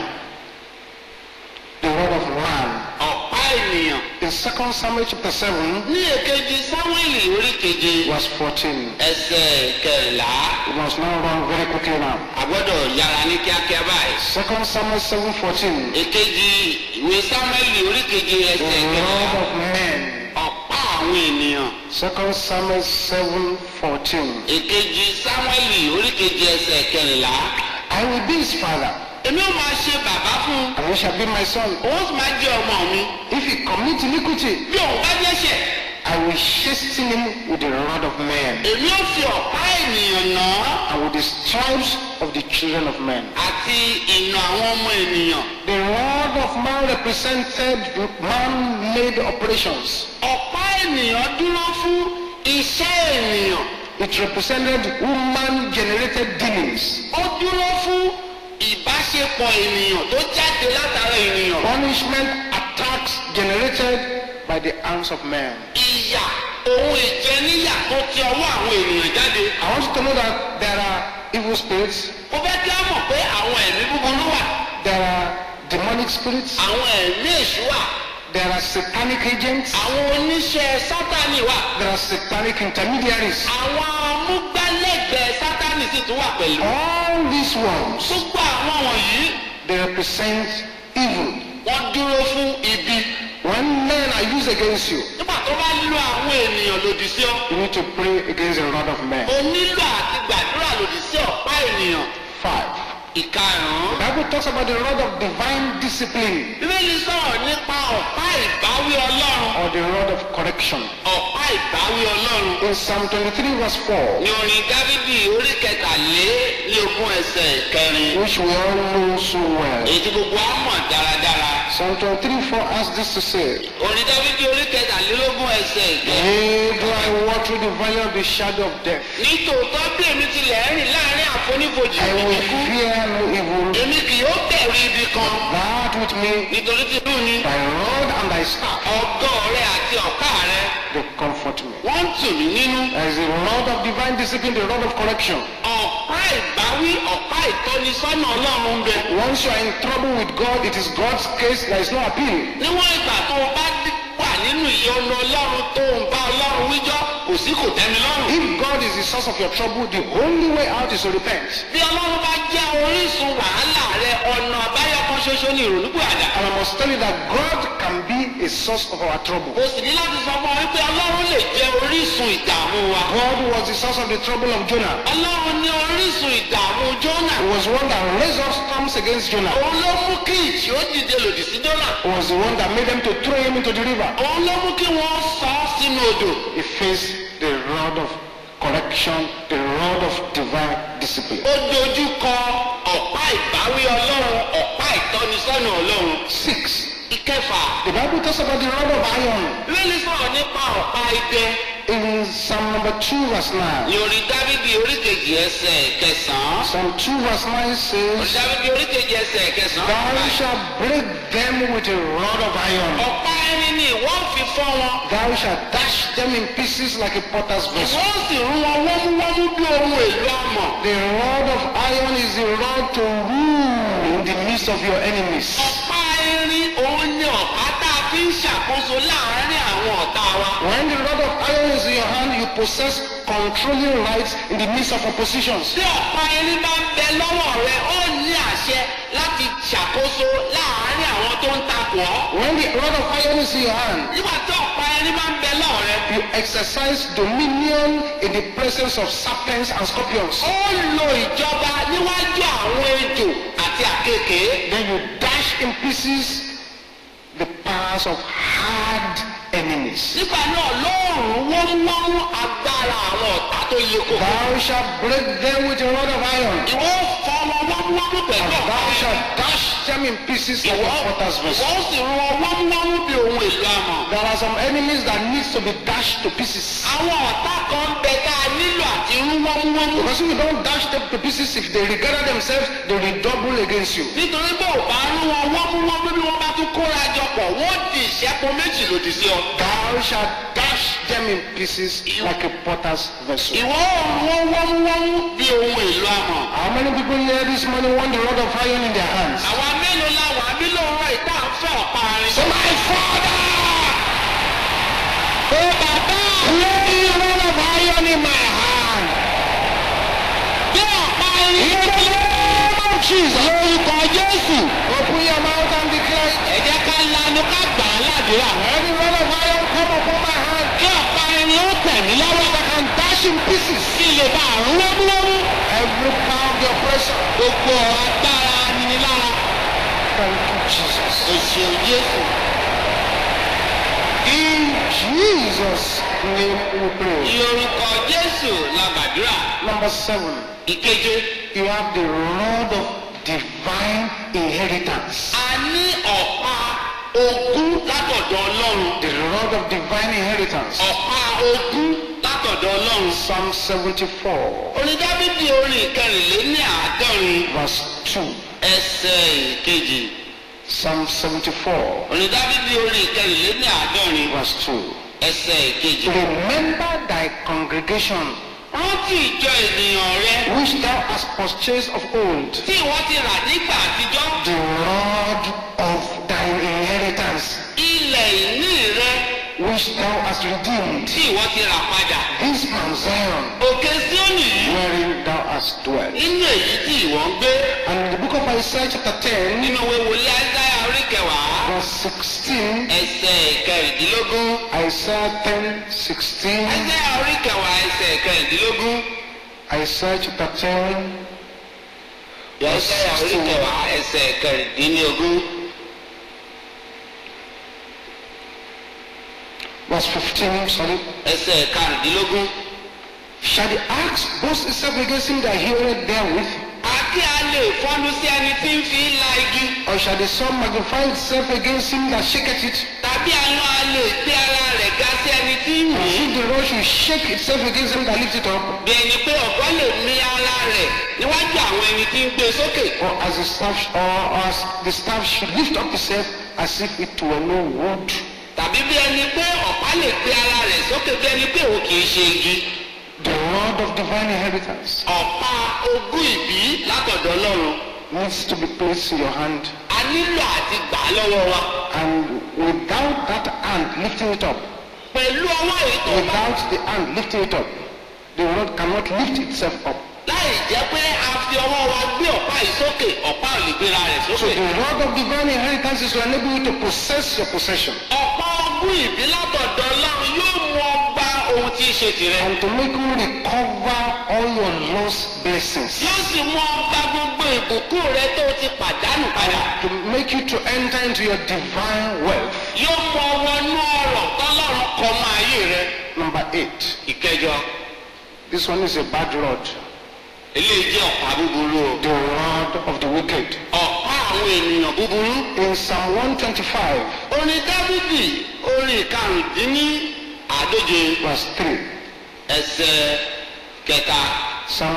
The rod of man. ọ̀pá ènìyàn. In 2 Samuel chapter 7, ní èkejì sáwẹ́lì orí keje verse 14. ẹsẹ̀ kẹrìnlá We must now run very quickly now. a gbọ́dọ̀ yára ní kíákíá báyìí. 2 Samuel 7 14. èkejì ìwé sáwẹ́lì orí keje The ẹsẹ̀ rod kẹrìnlá of men. ọ̀pá àwọn ènìyàn. 2 Samuel 7 14. èkejì sáwẹ́lì orí keje ẹsẹ̀ kẹrìnlá. I will be his father, èmi ò máa ṣe bàbá fún un and he shall be my son. òun sì máa jẹ́ ọmọ mi. If he commit iniquity, bí òun bá dẹ́ṣẹ̀ I will chasten him with the rod of men, èmi ò fi ọ̀pá ènìyàn nà án and with the stripes of the children of men. àti ìnà àwọn ọmọ ènìyàn. The rod of man represented man-made operations. ọ̀pá ènìyàn dúró fún iṣẹ́ ènìyàn. It represented woman-generated dealings. ó dúró fún ìbáṣepọ̀ ènìyàn tó jáde látara ènìyàn. Punishment attacks generated by the hands of men. ìyà ohun ìjẹníyà tó ti ọwọ́ àwọn ènìyàn jáde. I want you to know that there are evil spirits, ó fẹ́ kí á mọ̀ pé àwọn ẹ̀mí búburú wà. there are demonic spirits, àwọn ẹ̀mí èṣù wà. there are satanic agents, àwọn oníṣẹ́ sátánì wà. there are satanic intermediaries. àwọn amúgbálẹ́gbẹ̀ẹ́ sátánì sì tún wà pẹ̀lú. All these ones, gbogbo àwọn wọ̀nyí they represent evil. wọ́n dúró fún ibi. When men are used against you, nígbà tó bá lo àwọn ènìyàn lòdì sí ọ. you need to pray against the rod of men. o nílò àti gbàdúrà lòdì sí ọ̀pá ènìyàn. Five. ìkarùn-ún. The Bible talks about the rod of divine discipline bíbélì sọ̀rọ̀ nípa ọ̀pá ìbáwí ọlọ́run or the rod of of correction. ọ̀pá ìbáwí ọlọ́run In Psalm 23, verse 4, ní orin dávidi orí kẹtàlélógún ẹsẹ̀ kẹrin which we all know so well. èyí tí gbogbo á mọ̀ dáradára Psalm 23, 4 has this to say orin dávidi orí kẹtàlélógún ẹsẹ̀ kẹrin. Yea, do I walk through the valley of the shadow of death, nítòótọ́ bí èmi tilẹ̀ rìn láàrin àfonífojì I will ikú fear no evil. èmi kì yóò bẹ̀rù ibi kan That with me, nítorí tí lù ní thy rod and thy staff, ọgọ́ rẹ àti ọ̀pá rẹ they comfort me. wọ́n ń tù mí nínú There is a rod of divine discipline, the rod of correction. ọ̀pá ìbáwí ọ̀pá ìtọ́nisọ́nà ọlọ́run ń bẹ Once you are in trouble with God, it is God's case, there is no appeal. níwọ̀n ìgbà tó o bá dí- wà nínú ìyọnu ọlọ́run tó ń bá ọlọ́run wíjọ́ kò sí kò tẹ́mi lọ́rùn If God is the source of your trouble, the only way out is to repent. bí ọlọ́run bá jẹ́ orísun wàhálà rẹ ọ̀nà àbáyọ kan ṣoṣo ní ìrònúpìwàdà And I must tell you that God can be a source of our trouble. o sì ní láti sọ fún ọ wípé ọlọ́run lè jẹ́ orísun ìdààmú wa God was the source of the trouble of Jonah. ọlọ́run ní orísun ìdààmú jónà He was the one that raised up storms against Jonah. òun ló mú kí ìjì ó dìde lòdì sí jónà He was the one that made them to throw him into the river. òun ló mú kí wọ́n sọ ọ́ sínú odò He faced the rod of correction, the rod of divine discipline. ó dojú kọ ọ̀pá ìbáwí ọlọ́run ọ̀pá ìtọ́nisọ́nà ọlọ́run Six. ìkẹfà The Bible talks about the rod of iron lórí sọ̀rọ̀ nípa ọ̀pá idẹ in Psalm number 2 verse 9. ní orí dávidi oríkejì ẹsẹ̀ kẹsàn-án Psalm 2 verse 9 orí says, dávidi oríkejì ẹsẹ̀ kẹsàn-án Thou shalt break them with a rod of iron. ọ̀pá irin ni ìwọ́n fi fọ́ wọn Thou shalt dash them in pieces like a potter's vessel. wọ́n sì rú wọn wọ́múwọ́mú bí ohun èlò amọ̀ The rod of iron is the rod to rule in the midst of your enemies. ọ̀pá irin òun ni ọ̀pá tá a fi ń ṣàkóso láàárín àwọn ọ̀tá wa When the rod of iron is in your hand, you possess controlling rights in the midst of oppositions. tí ọ̀pá irin bá ń bẹ lọ́wọ́ rẹ ó ní àṣẹ láti ṣàkóso láàárín àwọn tó ń takò ọ́ When the rod of iron is in your hand, nígbà tí ọ̀pá irin bá ń bẹ lọ́wọ́ rẹ you exercise dominion in the presence of serpents and scorpions. ó lo ìjọba níwájú àwọn ejò àti àkekèé Then you dash in pieces the powers of hard enemies. nígbà náà lóòrùn wọ́nwọ́n agbára àwọn ọ̀tá tó yẹ kó. Thou shalt break them with a rod of iron. ìwọ fọ́ wọn wọ́nwọ́n pẹ̀lú And ọ̀pá thou irin. shalt dash them in pieces like ìwọ a potter's vessel. ìwọ sì rún wọn wọ́nwọ́n bí ohun èlò amọ̀. There are some enemies that needs to be dashed to pieces. àwọn ọ̀tá kan ń bẹ tá a nílò àti rún wọ́nwọ́n. Because if you don't dash them to pieces, if they regard themselves, they redouble against you. nítorí bó o bá rún wọn wọ́nwọ́n bí wọ́n bá tún kóra jọ pọ̀ wọ́n di ìṣẹ́po méjì lòdì sí ọ. Thou shalt dash them in pieces like a potter's vessel. ìwọ òrùn wọn wọ́nwọ́n bí ohun èlò amọ̀. How many people here this morning want the rod of iron in their hands? àwa mélòó la wà bí lóòrọ̀ ìta ń fẹ́ ọ̀pá irin. So my father, ó bàbá lay the rod of iron in my hand. bí ọ̀pá irin. In the name of Jesus. lórúkọ jésù. Open your mouth and declare it. ẹ jẹ́ ká lanu ká gbà á ládùúrà. Let the rod of iron come upon my hand. kí ọ̀pá irin ó tẹ̀ mí lọ́wọ́. I can dash in pieces kí lè bá àrùn wọ́múwọ́mú. every power of the oppressor. gbogbo agbára aninilára. Thank you, Jesus. o ṣeun jésù. In Jesus' name we pray. lórúkọ jésù la gbàdúrà. Number seven, ìkeje. you have the rod of divine inheritance. a ní ọ̀pá ogún látọ̀dọ̀ ọlọ́run. The rod of divine inheritance. ọ̀pá ogún látọ̀dọ̀ ọlọ́run. Psalm 74, orin dábìdì orin ìkẹrìnléní àádọ́rin verse 2. ẹsẹ̀ ìkejì. Psalm 74, orin dábìdì orin ìkẹrìnléní àádọ́rin verse 2. ẹsẹ̀ ìkejì. Remember thy congregation, rántí ìjọ ènìyàn rẹ which thou hast purchased of old, tí wọ́n ti rà nígbà àtijọ́. the rod of thine inheritance, ilẹ̀ ìní rẹ which thou hast redeemed, tí wọ́n ti rà padà. this Mount Zion, òkè síónì yìí wherein thou hast dwelt. nínú èyí tí ìwọ ń gbé. And in the book of Isaiah chapter 10, nínú ìwé wòlíì Áísáyà orí kẹwàá verse 16, ẹsẹ̀ ìkẹrìndínlógún. Isaiah 10, 16, Áísáyà orí kẹwàá ẹsẹ̀ ìkẹrìndínlógún. Isaiah chapter 10, Áísáyà orí kẹwàá ẹsẹ̀ ìkẹrìndínlógún. verse 15, sorry. ẹsẹ̀ karùndínlógún. Shall the axe boast itself against him that heareth therewith? àti a lè fọ́nú sí ẹni tí ń fi la igi. Or shall the sword magnify itself against him that shaketh it? tàbí àánú a lè gbé ara rẹ̀ ga sí ẹni tí ń As mí. if the rod should shake itself against him that lift it up? bí ẹni pé ọ̀gọ́ lè mì ara rẹ̀ níwájú àwọn ẹni tí ń gbé sókè. Or as the staff, or as the staff should lift up itself as if it were no wood? tàbí bí ẹni pé ọ̀pá lè gbé ara rẹ̀ sókè bí ẹni pé òun kì í ṣe igi. The rod of divine inheritance ọ̀pá ogún ìbí látọ̀dọ̀ ọlọ́run. needs to be placed in your hand. a nílò àti gbà á lọ́wọ́ wa. And without that hand lifting it up, pẹ̀lú ọwọ́ èyí tó bá without the hand lifting it up, the rod cannot lift itself up. láì jẹ́ pé a fi ọwọ́ wa gbé ọ̀pá yìí sókè ọ̀pá ò lè gbéra rẹ̀ So sókè. the rod of divine inheritance is to enable you to possess your possession ọ̀pá ogún ìbí látọ̀dọ̀ ọlọ́run yóò mú ọ gba ohun tí í ṣe tìrẹ. and to make you recover all your lost blessings. yóò sì mú ọ gba gbogbo ìbùkún rẹ tó ti pàdánù padà. To make you to enter into your divine wealth. yóò mú ọ wọnú ọrọ̀ tọ́lọ́run kọ mọ́ ayé rẹ. Number eight. ìkẹjọ This one is a bad rod. eléyìí jẹ́ ọ̀pá búburú o. The rod of the wicked. ọ̀pá àwọn ènìyàn búburú. In Psalm 125, orin dábìdì orin karùndínní àádóje verse 3. ẹsẹ̀ kẹta. Psalm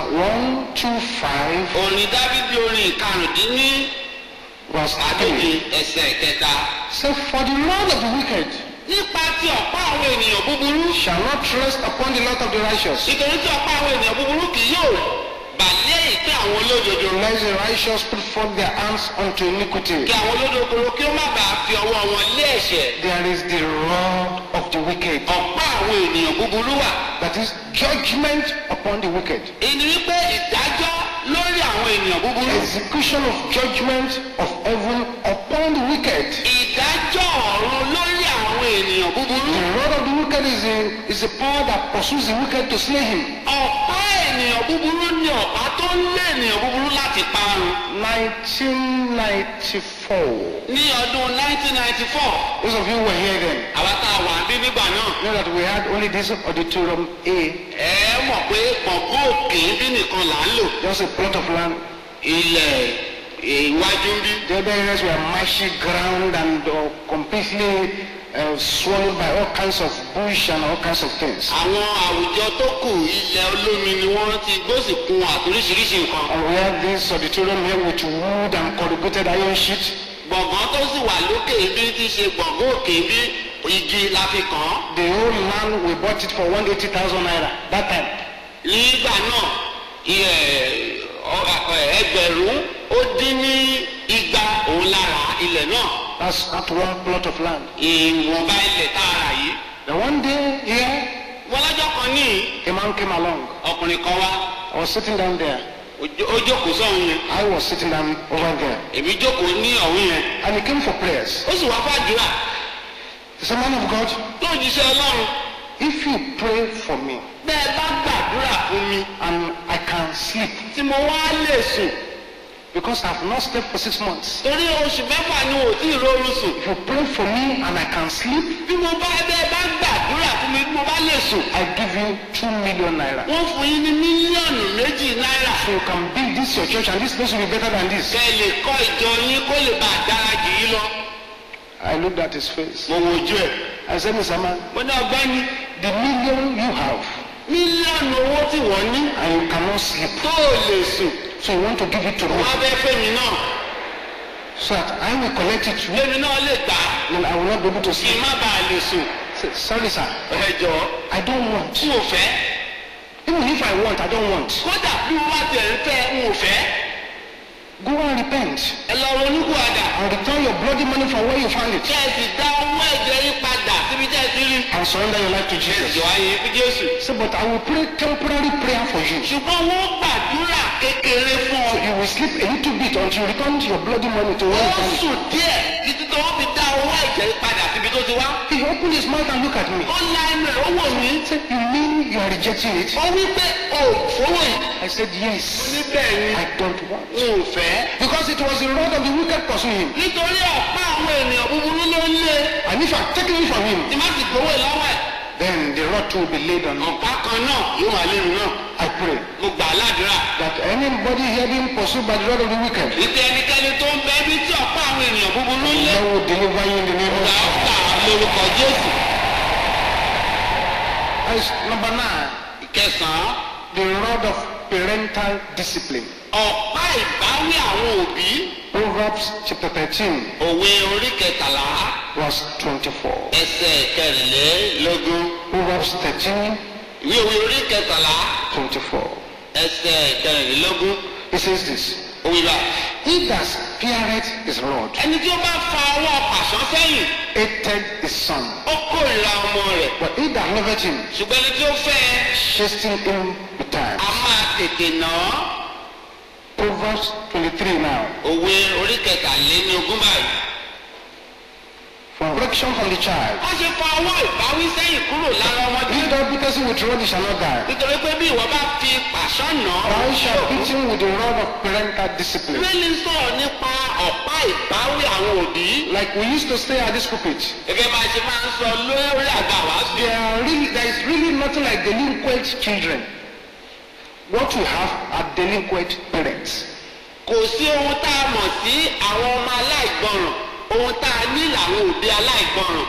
125, orin dábìdì orin karùndínní verse àádóje 3. ẹsẹ̀ kẹta. Say, For the rod of the wicked nípa ti ọ̀pá àwọn ènìyàn búburú. shall not rest upon the lot of the righteous. nítorí tí ọ̀pá àwọn ènìyàn búburú kì yóò bà lé ìpín àwọn olódodo. Unless the righteous put forth their hands unto iniquity. kí àwọn olódodo kí ó má bàa fi ọwọ́ wọn lé ẹ̀ṣẹ̀. There is the rod of the wicked. ọ̀pá àwọn ènìyàn búburú wà. That is judgment upon the wicked. èyí ni wípé ìdájọ́ lórí àwọn ènìyàn búburú. Execution of judgment of heaven upon the wicked. ìdájọ́ ọ̀run lórí àwọn ènìyàn búburú. The rod of the wicked is a, is a power that pursues the wicked to slay him. ọ̀pá ènìyàn búburú ni ọ̀pá tó ń lé ènìyàn búburú láti parun. 1994. ní ọdún 1994 Those of you who were here then àwa tá a wà bí nígbà náà know that we had only this auditorium A, ẹ mọ̀ pé gbọ̀ngàn òkè bí nìkan là ń lò just a plot of land. ilẹ̀ iwájú ń bí. The other areas were marshy ground and uh, completely uh, swallowed by all kinds of bush and all kinds of things. àwọn àwùjọ tó kù ilẹ̀ olómi ni wọ́n ti gbósìkun àtoríṣiríṣi nǹkan. And we had this auditorium here with wood and corrugated iron sheet. gbọ̀ngàn tó sì wà lókè bí ti ṣe gbọ̀ngàn òkè bí igi la fi kàn án. The whole land, we bought it for 180,000 naira that time. nígbà náà iye- ọ- ọ- ẹgbẹ̀rún ó dín ní igba òun lára ilẹ̀ náà That's at one plot of land. ìwọ̀nba ilẹ̀ tá a rà yìí. Then one day here, wọ́n lọ́jọ́ kan ní a man came along. ọkùnrin kan wá I was sitting down there. ó jó- ó jókòó sọ́hun yẹn I was sitting down over there. èmi jókòó ní ọ̀hún yẹn And he came for prayers. ó sì wá fàdúrà He said, Man of God, lójúṣe ọlọ́run if you pray for me bẹ́ẹ̀ bá gbàdúrà fún mi and I can sleep, tí mo wá lè sùn because I've not slept for six months. torí oṣù mẹ́fà ni ò tí ì rọrùn sùn If you pray for me and I can sleep, bí mo bá bẹ́ẹ̀ bá gbàdúrà fún mi bí mo bá lè sùn I give you two million naira. wọ́n fún yín ní mílíọ̀nù méjì náírà So you can build this your church and this place will be better than this. kẹ́ ẹ lè kọ́ ìjọ yín kó lè bá a dára jù yín lọ. I looked at his face. mo wojú ẹ̀ I said, Mr. Man, mo ní ọgbẹ́ni the million you have mílíọ̀nù owó tí wọ́n ní and you cannot sleep. tó o lè sùn So you want to give it to me wọ́n fẹ́ fẹ́mi náà so that I will collect it fẹ́mi náà lè gbà á and I will not be able to kí n sleep. má bàa lè sùn. Say, Sorry, sir. ẹ jọ̀ọ́ I don't want. n ò fẹ́ Even if I want, I don't want. kódà bí wọ́n bá tiẹ̀ ń fẹ́ n ò fẹ́ Go and repent ẹ lọ ronúkúwàdà and return your bloody money from where you found it kẹ́ ẹ sì dá owó ẹ̀jẹ̀ yín padà síbi tẹ́ ẹ ti rí. and surrender your life to ẹ Jesus. jọ ayé fún Jésù. Say, but I will pray temporary prayer for you. ṣùgbọ́n wọ́n gbàdúrà kékeré fún ọ. So you will sleep a little bit until you return your bloody money to where ó you found it. sùn díẹ̀ títí tó wọ́n fi dá owó láì jẹ́ padà síbi tó ti wá. He opened his mouth and looked at me. ó la ẹnu ẹ̀ ó wò mí. He said, You mean you are rejecting it? ó wí pé o ò fowó yìí. I said, Yes. níbẹ̀ ni I don't want. n ò fẹ́. Because it was the rod of the wicked pursuing him. nítorí ọ̀pá àwọn ènìyàn búburú ló ń lé. And if I take it from him, tí má sì gbowó ẹ̀ lọ́wọ́ ẹ̀. then the rod too will be laid on me. ọ̀pá kan náà yóò wà lẹ́nu náà. I pray mo gbà á ládùúrà. that anybody here being pursued by the rod of the wicked, ìpè ẹnikẹ́ni tó ń bẹ ibi tí ọ̀pá àwọn ènìyàn búburú ń lé. God will deliver you in the name of gbà ó Jesus. gbà á lórúkọ jésù. As number nine, ìkẹsàn-án the rod of parental discipline. ọ̀pá ìbáwí àwọn òbí. Proverbs chapter 13, òwe orí kẹtàlá verse 24. ẹsẹ̀ kẹrìnlélógún. Proverbs 13, ìwé òwe orí kẹtàlá 24. ẹsẹ̀ kẹrìnlélógún. It says this òwe bá. He that spareth his rod ẹni tí ó bá fa ọwọ́ pàṣán sẹ́yìn hated his son, ó kórìíra ọmọ rẹ̀. but he that loveth him ṣùgbọ́n ẹni tí ó fẹ́ ẹ chasten him betimes. a máa tètè nà án. Proverbs 23 now. òwe orí kẹtàléníogún báyìí. For correction from the child. wọ́n ṣe fa ọwọ́ ìbáwí sẹ́yìn kúrò lára ọmọdé. If thou beatest him with rod, he shall not die. nítorí pé bí ìwọ bá fi pàṣán nà án. Thou shalt beat him with the rod of parental discipline. bíbélì sọ̀rọ̀ nípa ọ̀pá ìbáwí àwọn òbí. Like we used to say at this pulpit. gẹ́gẹ́ bá a ṣe máa ń sọ lórí àgbà wá sí. There, are really, there is really nothing like delinquent children. What we have are delinquent parents. kò sí ohun tá a mọ̀ sí àwọn ọmọ aláìgbọràn ohun tá a ní làwọn òbí aláìgbọràn.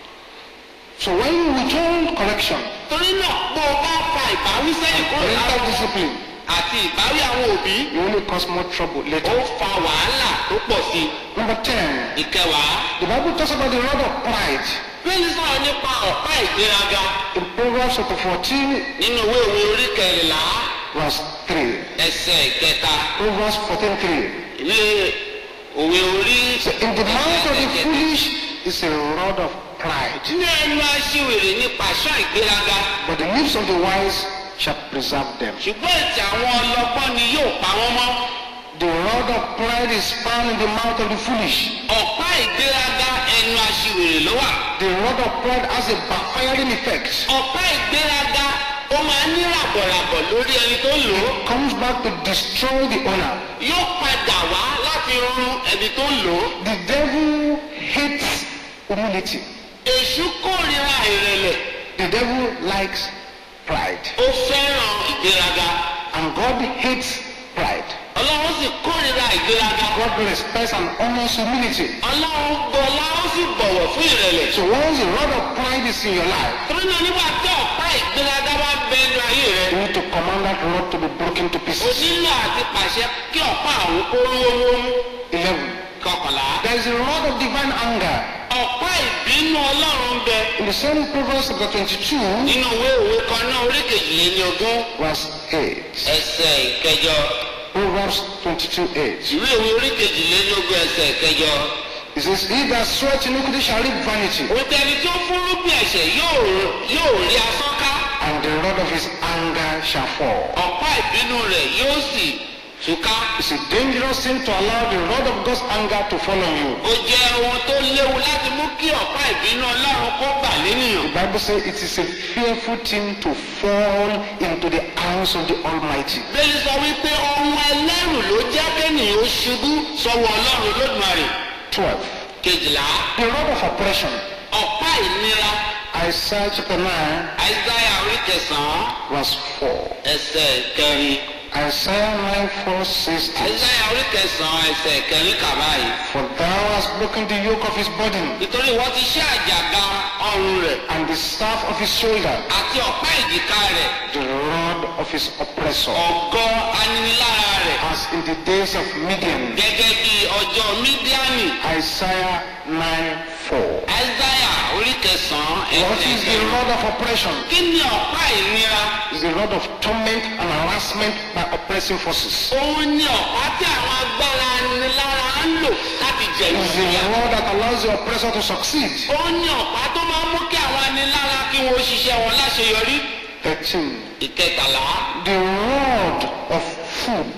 So when you withhold correction, torí náà bó o bá fa ìbáwí sẹ́yìn kúrò lára parental ọmọ discipline, àti ìbáwí àwọn òbí you only cause more trouble ó later. fa wàhálà tó pọ̀ sí i. Number 10. ìkẹwàá The Bible talks about the rod of pride. bíbélì sọ̀rọ̀ nípa ọ̀pá ìgbéraga In Proverbs chapter 14, nínú ìwé òwe orí kẹrìnlá verse 3. ẹsẹ̀ ìkẹta Proverbs 14, 3. ilé òwe orí So in the mouth of the foolish is a rod of pride, ní ẹnu aṣiwèrè ní pàṣán ìgbéraga but the lips of the wise shall preserve them. ṣùgbọ́n ètò àwọn ọlọ́gbọ́n ni yóò pa wọ́n mọ́. The rod of pride is found in the mouth of the foolish. ọ̀pá ìgbéraga ẹnu aṣiwèrè ló wà. The rod of pride has a backfiring effect. ọ̀pá ìgbéraga ó máa ń ní ràbọ̀ràbọ̀ lórí ẹni tó lò ó. Comes back to destroy the owner. yóò padà wá láti run ẹni tó lò ó. The devil hates humility. èṣù kórìíra ìrẹ̀lẹ̀ The devil likes pride. ó fẹ́ràn ìgbéraga. And God hates pride. ọlọ́run sì kórìíra ìgbéraga. God respects and honors humility. ọlọ́run gbọ́lá ó sì bọ̀wọ̀ fún ìrẹ̀lẹ̀. So once the rod of pride is in your life, torí náà nígbà tí ọ̀pá ìgbéraga bá bẹ ẹnu ayé rẹ. you need to command that rod to be broken to o pieces. nílò àti pàṣẹ kí ọ̀pá àwọn kó rówó mú. 11. kọkànlá. There is a rod of divine anger. ọ̀pá ìbínú ọlọ́run bẹ In the same Proverbs chapter 22, nínú ìwé òwe kan náà orí kejìlélógún verse 8. ẹsẹ̀ ìkẹjọ Proverbs 22, 8. ìwé òwe orí kejìlélógún ẹsẹ̀ ìkẹjọ. It says, He that sweat iniquity shall reap vanity, òtẹ́ ẹni tó fúnrúgbìn ẹ̀ṣẹ̀ yóò yóò rí asán ká and the rod of his anger shall fall. ọ̀pá ìbínú rẹ̀ yóò sì túká. It's a dangerous thing to allow the rod of God's anger to fall on you. ó jẹ́ ohun tó léwu láti mú kí ọ̀pá ìbínú ọlọ́run kó bà lénìyàn. The Bible says it is a fearful thing to fall into the hands of the Almighty. bẹ́ẹ̀ni sọ wípé ohun ẹlẹ́rù ló jẹ́ kéèyàn ó ṣubú sọ́wọ́ ọlọ́run lódùmarè. 12. kejìlá The rod of oppression. ọ̀pá ìnira Isaiah chapter 9, àìsáyà orí kẹsàn-án verse 4. ẹsẹ̀ kẹrin Isaiah 9, 4 says this. àìsáyà orí kẹsàn-án ẹsẹ̀ kẹrin kàbá yìí. For thou hast broken the yoke of his burden, nítorí wọ́n ti ṣe àjàgà ọrùn rẹ̀ and the staff of his shoulder, àti ọ̀pá ìjìká rẹ̀ the rod of his oppressor. ọ̀gọ́ aninilára rẹ̀ As in the days of Midian. gẹ́gẹ́ bí ọjọ́ mídíánì Isaiah 9, 4. àìsáyà orí kẹsàn-án What ẹsẹ̀ is the kẹrin. rod of oppression? kí ni ọ̀pá ìnira? It's the rod of torment and harassment by oppressing forces. òun ni ọ̀pá tí àwọn agbára anilára ń lò láti jẹ̀yìn It's the ìyá. rod that allows the oppressor to succeed. òun ni ọ̀pá tó máa ń mú kí àwọn anilára kí wọ́n ṣiṣẹ́ wọn láṣeyọrí. 13. ìkẹtàlá The rod of food.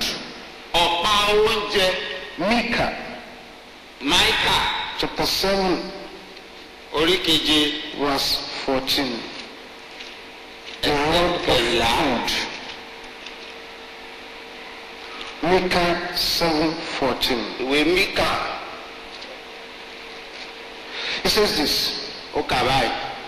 ọ̀pá oúnjẹ Micah máìkà chapter 7, orí keje verse 14. The rod of food. Micah 7:14. ìwé Míkà It says this. ó kà báyìí.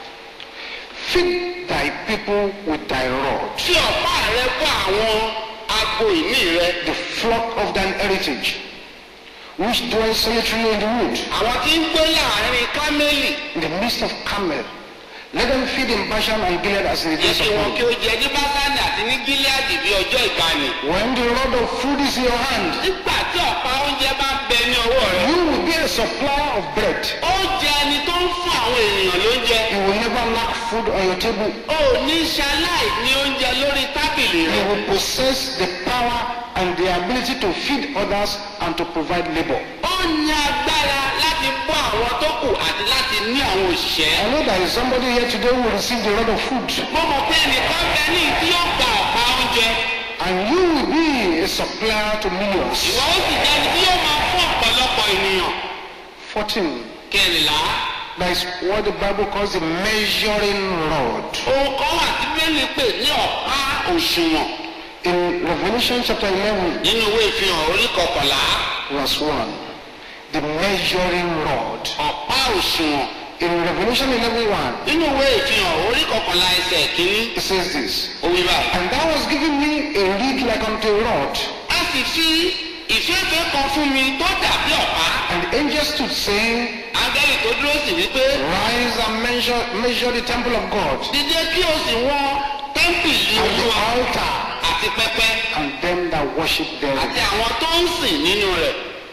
Feed thy people with thy rod, tí ọ̀pá rẹ bọ́ àwọn agbo ìní rẹ the flock of thine heritage, which dwell solitary in the wood, àwọn tí ń gbé láàrin kámẹ́lì in the midst of Carmel. Let them feed in Bashan and Gilead as in the jẹ́ days kí of wọn kí old. ó jẹ ní básánì àti ní gíláàdì bí ọjọ́ ìgbàanì. When the rod of food is in your hand, nígbà tí ọ̀pá oúnjẹ bá ń bẹ ní ọwọ́ rẹ you will be a supplier of bread. oúnjẹ ẹni tó ń fún àwọn ènìyàn lóúnjẹ You will never lack food on your table. ò ní ṣaláì ní oúnjẹ lórí tábìlì You rẹ. will possess the power and the ability to feed others and to provide labor. ó ní agbára láti bọ́ àwọn tó kù àti láti ní àwọn òṣìṣẹ́. I know there is somebody here today who will receive the rod of food, mo mọ̀ pé ẹnìkan bẹ ní tí yóò gba ọ̀pá oúnjẹ. and you will be a supplier to millions. ìwọ ó sì jẹ́ ẹni tí yóò máa fún ọ̀pọ̀lọpọ̀ ènìyàn. 14. kẹrìnlá That is what the Bible calls the measuring rod. ohun kan wà tí bẹ́ẹ̀ni pè ní ọ̀pá òṣùwọ̀n In Revelation chapter 11, nínú ìwé ìfihàn orí kọkànlá verse 1, the measuring rod. ọ̀pá òṣùwọ̀n In Revelation 11 1, nínú ìwé ìfihàn orí kọkànlá ẹsẹ̀ kínní it says this ó wí báyìí. And thou hast given me a reed like unto a rod, a sì fi ìfẹ́fẹ́ kan fún mi tó dàbí ọ̀pá. and the angel stood saying, áńgẹ́lì tó dúró sí wípé Rise and measure, measure the temple of God, dídé kí o sì wọ́n tẹ́ḿpìlì and the olúwa altar, àti pẹpẹ and them that worship àti therein. àwọn tó ń sìn nínú rẹ̀.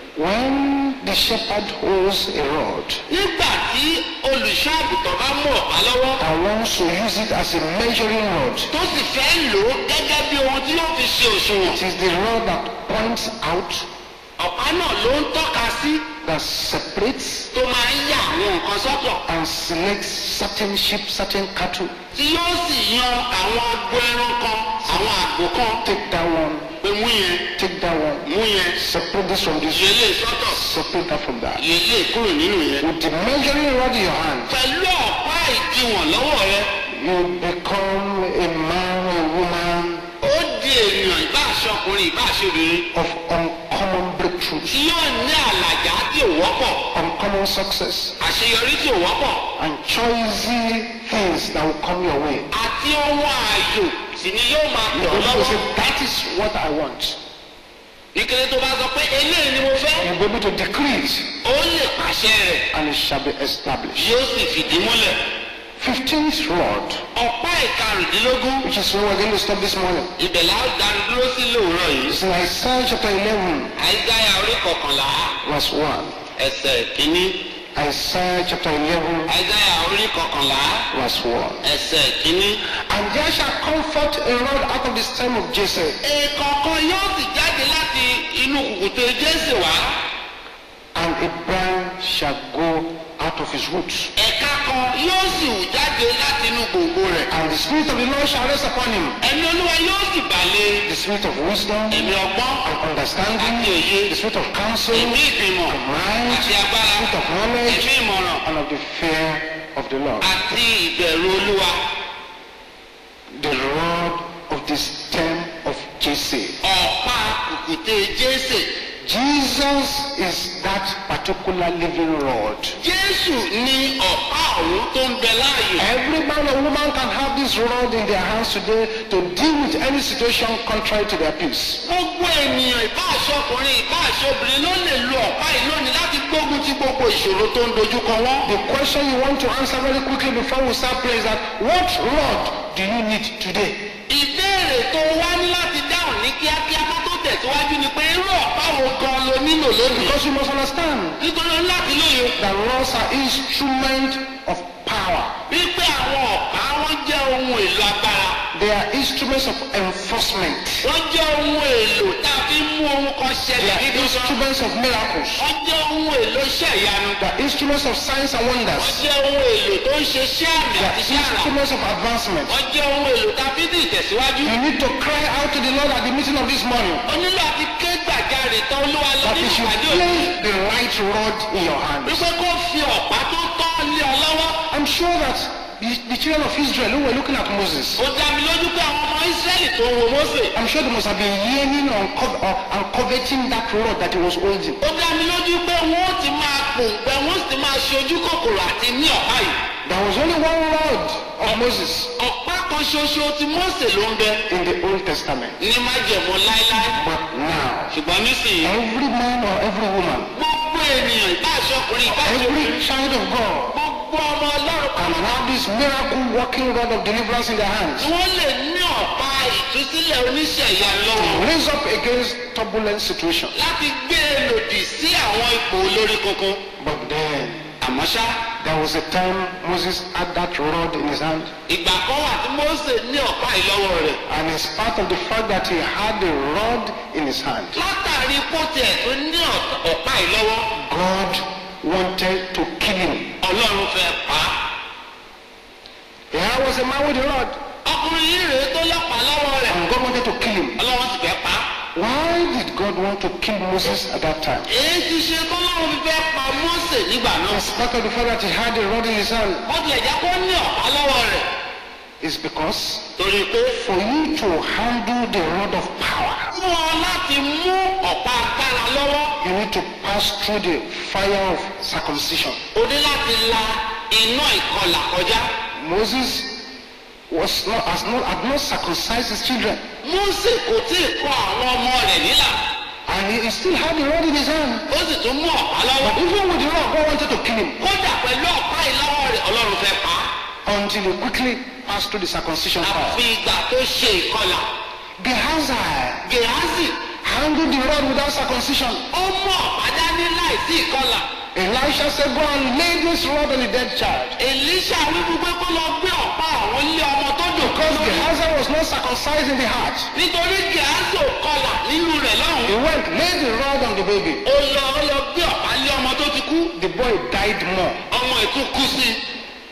When the shepherd holds a rod nígbà tí olùṣọ́ àgùntàn bá mú ọ̀pá lọ́wọ́ and wants to use it as a measuring rod, tó sì fẹ́ lò ó gẹ́gẹ́ bí ohun tí yóò fi ṣe òṣùwọ̀n. it is the rod that points out, ọ̀pá náà ló ń tọ́ka sí that separates tó máa ń yà àwọn nǹkan sọ́tọ̀ and selects certain sheep, certain cattle. tí yóò sì yan àwọn agbo ẹran kan àwọn àgbò kan Take that one, pé mú yẹn take that one, mú yẹn separate this from this, yẹ lè sọ́tọ̀ separate that from that. yẹ lè kúrò nínú yẹn. With the measuring rod in your hand, pẹ̀lú ọ̀pá ìdiwọ̀n lọ́wọ́ rẹ you become a man or a woman ó di ènìyàn ìbá aṣọkùnrin ìbá aṣọbìnrin of uncommon breakthroughs, tí yóò ní àlàjá tí ò wọ́pọ̀ uncommon success, àṣeyọrí tí ò wọ́pọ̀ and choicy things that will come your way. àti ohun ààyò sì ni yóò máa You tọ̀ ọ́ will lọ́wọ́. say, That is what I want. ìkẹlẹ tó bá sọ pé eléyìí ni mo fẹ́ You'll be able to decree it, ó lè pàṣẹ rẹ̀ and it shall be established. yóò sì fìdí múlẹ̀. 15th rod, ọ̀pá ìkarùndínlógún which is where we're going to stop this morning. ibẹ̀ la ó dánu dúró sí lóòrọ̀ yìí. It's in Isaiah chapter 11, àìsáyà orí kọkànlá verse 1. ẹsẹ̀ kínní. Isaiah chapter 11, àìsáyà orí kọkànlá verse 1. ẹsẹ̀ kínní. And there shall come forth a rod out of the stem of Jesse, èèkọ̀ọ̀kan yóò sì jáde láti inú kùkùté jésù wá. and a branch shall go out of his roots. ẹ̀ka kan yóò sì hù jáde láti inú gbòǹgbò rẹ̀. And the Spirit of the Lord shall rest upon him. ẹ̀mí olúwa yóò sì bàlẹ̀ The Spirit of wisdom ẹ̀mí ọgbọ́n and understanding, àti òye the Spirit of counsel, ẹ̀mí ìgbìmọ̀ mind, àti agbára Spirit of knowledge, ẹ̀mí ìmọ̀ràn and of the fear of the Lord. àti ìbẹ̀rù olúwa. The rod of the stem of Jesse. ọ̀pá kùkùté jésù. Jesus is that particular living rod. jésù ní ọ̀pá ọ̀hún tó ń bẹ láàyè. Every man or woman can have this rod in their hands today to deal with any situation contrary to their peace. gbogbo ènìyàn ìbá aṣọkùnrin ìbá aṣọbìnrin ló lè lo ọ̀pá yìí lónìí láti gbógun ti gbogbo ìṣòro tó ń dojúkọ wọn. The question you want to answer very quickly before we start praying is that what rod do you need today? ìbéèrè tó wá ní láti dáhùn ní kíákíá kó tó tẹ̀síwájú ni pé irú ọ̀pá wo gan lo nílò lónìí. Because you must understand nítorí o ní láti lóye that rods are instrument of power. wípé àwọn ọ̀pá wọn jẹ́ ohun èlò agbára. They are instruments of enforcement. wọ́n jẹ́ ohun èlò tá a fi mú ohun kan They ṣẹlẹ̀ are nínú sọ. instruments of miracles. wọ́n jẹ́ ohun èlò iṣẹ́ ìyanu. They are instruments of signs and wọ́n wonders. jẹ́ ohun èlò tó ń ṣe iṣẹ́ àmì They àti are iṣẹ́ àrà. instruments of advancement. wọ́n jẹ́ ohun èlò tá a fi ní ìtẹ̀síwájú. You need to cry out to the Lord at the meeting of this morning o nílò àti ké gbàjarè tán olúwa lọ that nínú He should ìpàdé òní. place the right rod in your hands. wípé kó fi ọ̀pá tó tọ́ lé ọ lọ́wọ́. I'm sure that the, the children of Israel who were looking at Moses, ó dá mi lójú pé àwọn ọmọ Ísírẹ́lì tó ń wo Mósè. I'm sure they must have been yearning on co- or, and coveting that rod that he was holding. ó dá mi lójú pé wọ́n ó ti máa pòǹgbẹ wọ́n sì ti máa ṣe ojú kòkòrò àti ní ọ̀pá yìí. There was only one rod of Moses ọ̀pá kan ṣoṣo tí Mósè ló ń bẹ in the Old Testament. ní májẹ̀mú láéláé. But now, ṣùgbọ́n nísìnyí every man or every woman, gbogbo ènìyàn ìbáṣọ ọkùnrin ìbáṣọ every obìnrin child of God, gbogbo ọmọ ọlọ́run can pátá have this miracle working rod of deliverance in their hands. ni wọ́n lè ní ọ̀pá ìtúsílẹ̀ oníṣẹ́ ìyanu lọ́wọ́ to raise up against turbulent situation. láti gbé e lòdì sí àwọn ipò olórí kankan. But then àmọ́ ṣá there was a time Moses had that rod in his hand, ìgbà kan wà tí Mósè ní ọ̀pá yìí lọ́wọ́ rẹ̀ and in spite of the fact that he had the rod in his hand, látàrí pótì ẹ̀ tó ní ọ̀t- ọ̀pá yìí lọ́wọ́ God wanted to kill him. ọlọ́run fẹ́ pa á. Here was a man with a rod, ọkùnrin yìí rèé tó lọ́pàá lọ́wọ́ rẹ̀ and God wanted to kill him. ọlọ́run sì fẹ́ pa á. Why did God want to kill Moses at that time? èyí ti ṣe tọ́lọ́run fi fẹ́ pa Mósè nígbà náà. In spite of the fact that he had a rod in his hand, bó tilẹ̀ jẹ́ kó ní ọ̀pá lọ́wọ́ rẹ̀ is because torí pé for you to handle the rod of power, fún ọ láti mú ọ̀pá agbára lọ́wọ́ you need to pass through the fire of circumcision. o ní láti la iná ìkọlà kọjá. Moses was not, has not, had not circumcised his children. Mósè kò tí ì kọ àwọn ọmọ rẹ̀ nílà And he, he still had the rod in his hand. ó sì tún mú ọ̀pá lọ́wọ́. But even with the rod, God wanted to kill him kódà pẹ̀lú ọ̀pá yìí lọ́wọ́ rẹ̀ ọlọ́run fẹ́ pa á. until he quickly passed through the circumcision àfi fire. ìgbà tó ṣe ìkọlà. Gehazi Gèhásì handled the rod without circumcision. ó mú ọ̀pá dání láìsí ìkọlà. Elisha said, Go and lay this rod on the dead child. Èlíṣà wí fún pé kó lọ gbé ọ̀pá àwọn ilé ọmọ tó dùn Because Gehazi was not circumcised in the heart. nítorí Gèhásì ò kọlà nínú rẹ̀ He lọ́hùn. went, laid the rod on the baby. ó lọ ó lọ gbé ọ̀pá lé ọmọ tó ti kú. The boy died more. ọmọ ètò kú sí i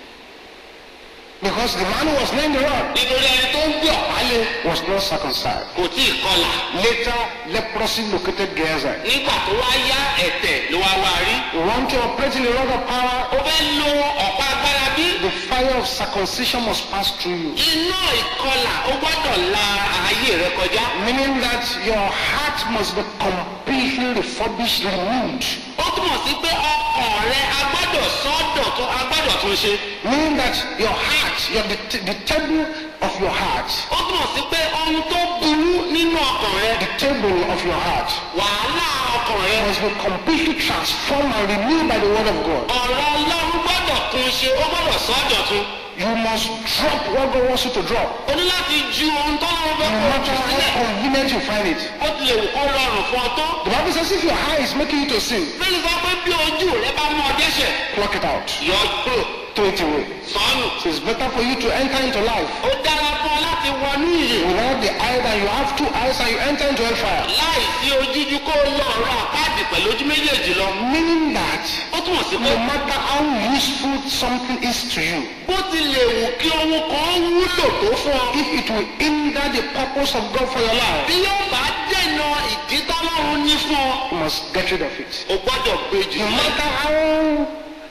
Because the man who was laying the rod nítorí ẹni tó ń gbé ọ̀pá lé was not circumcised. kò tí ì kọlà. Later, leprosy located Gehazi. nígbà tó wá yá ẹ̀tẹ̀ ló wá wá rí. You want to operate in the rod of power? ó fẹ́ lo ọ̀pá agbára bí. The fire of circumcision must pass through you. iná ìkọlà ó gbọ́dọ̀ la ayé rẹ kọjá. Meaning that your heart must be completely refurbished, renewed. ó túmọ̀ sí pé ọkàn rẹ agbọ́dọ̀ sọ́dọ̀ tó agbọ́dọ̀ tún ṣe. Meaning that your heart, your, the, the table of your heart, ó túmọ̀ sí pé ohun tó burú nínú ọkàn rẹ the table of your heart wàhálà ọkàn rẹ must be completely transformed and renewed by the word of God. ọ̀rọ̀ ọlọ́run gbọ́dọ̀ tún ṣe ó gbọ́dọ̀ sọ́dọ̀ tún. You must drop what God wants you to drop. o ní láti ju ohun tó lọ́wọ́ No fẹ́ kó matter jù sílẹ̀. how convenient you find it. ó tilẹ̀ wù kó rọrùn fún ọ tó. The Bible says if your eye is making you to sin, bẹ́ẹ̀ni sọ pé bí ojú rẹ bá mú ọ dẹ́ṣẹ̀ pluck it out, yọ kúrò throw it away. sọ́nù. So it's better for you to enter into life ó dára fún ọ láti wọnú ìyè without the eye than you have two eyes and you enter into hellfire. láì sí ojújú kó o lọ ọ̀rọ̀ àpáàdì pẹ̀lú ojú méjèèjì lọ. Meaning that ó túmọ̀ sí pé no matter how useful something is to you, bó tilẹ̀ wù kí ohun kan wúlò tó fún ọ. if it will hinder the purpose of God for your life, bí yóò bá dènà ìdí tọ́lọ́run ní fún ọ. you must get rid of it. o gbọ́dọ̀ gbé jù No lọ. matter how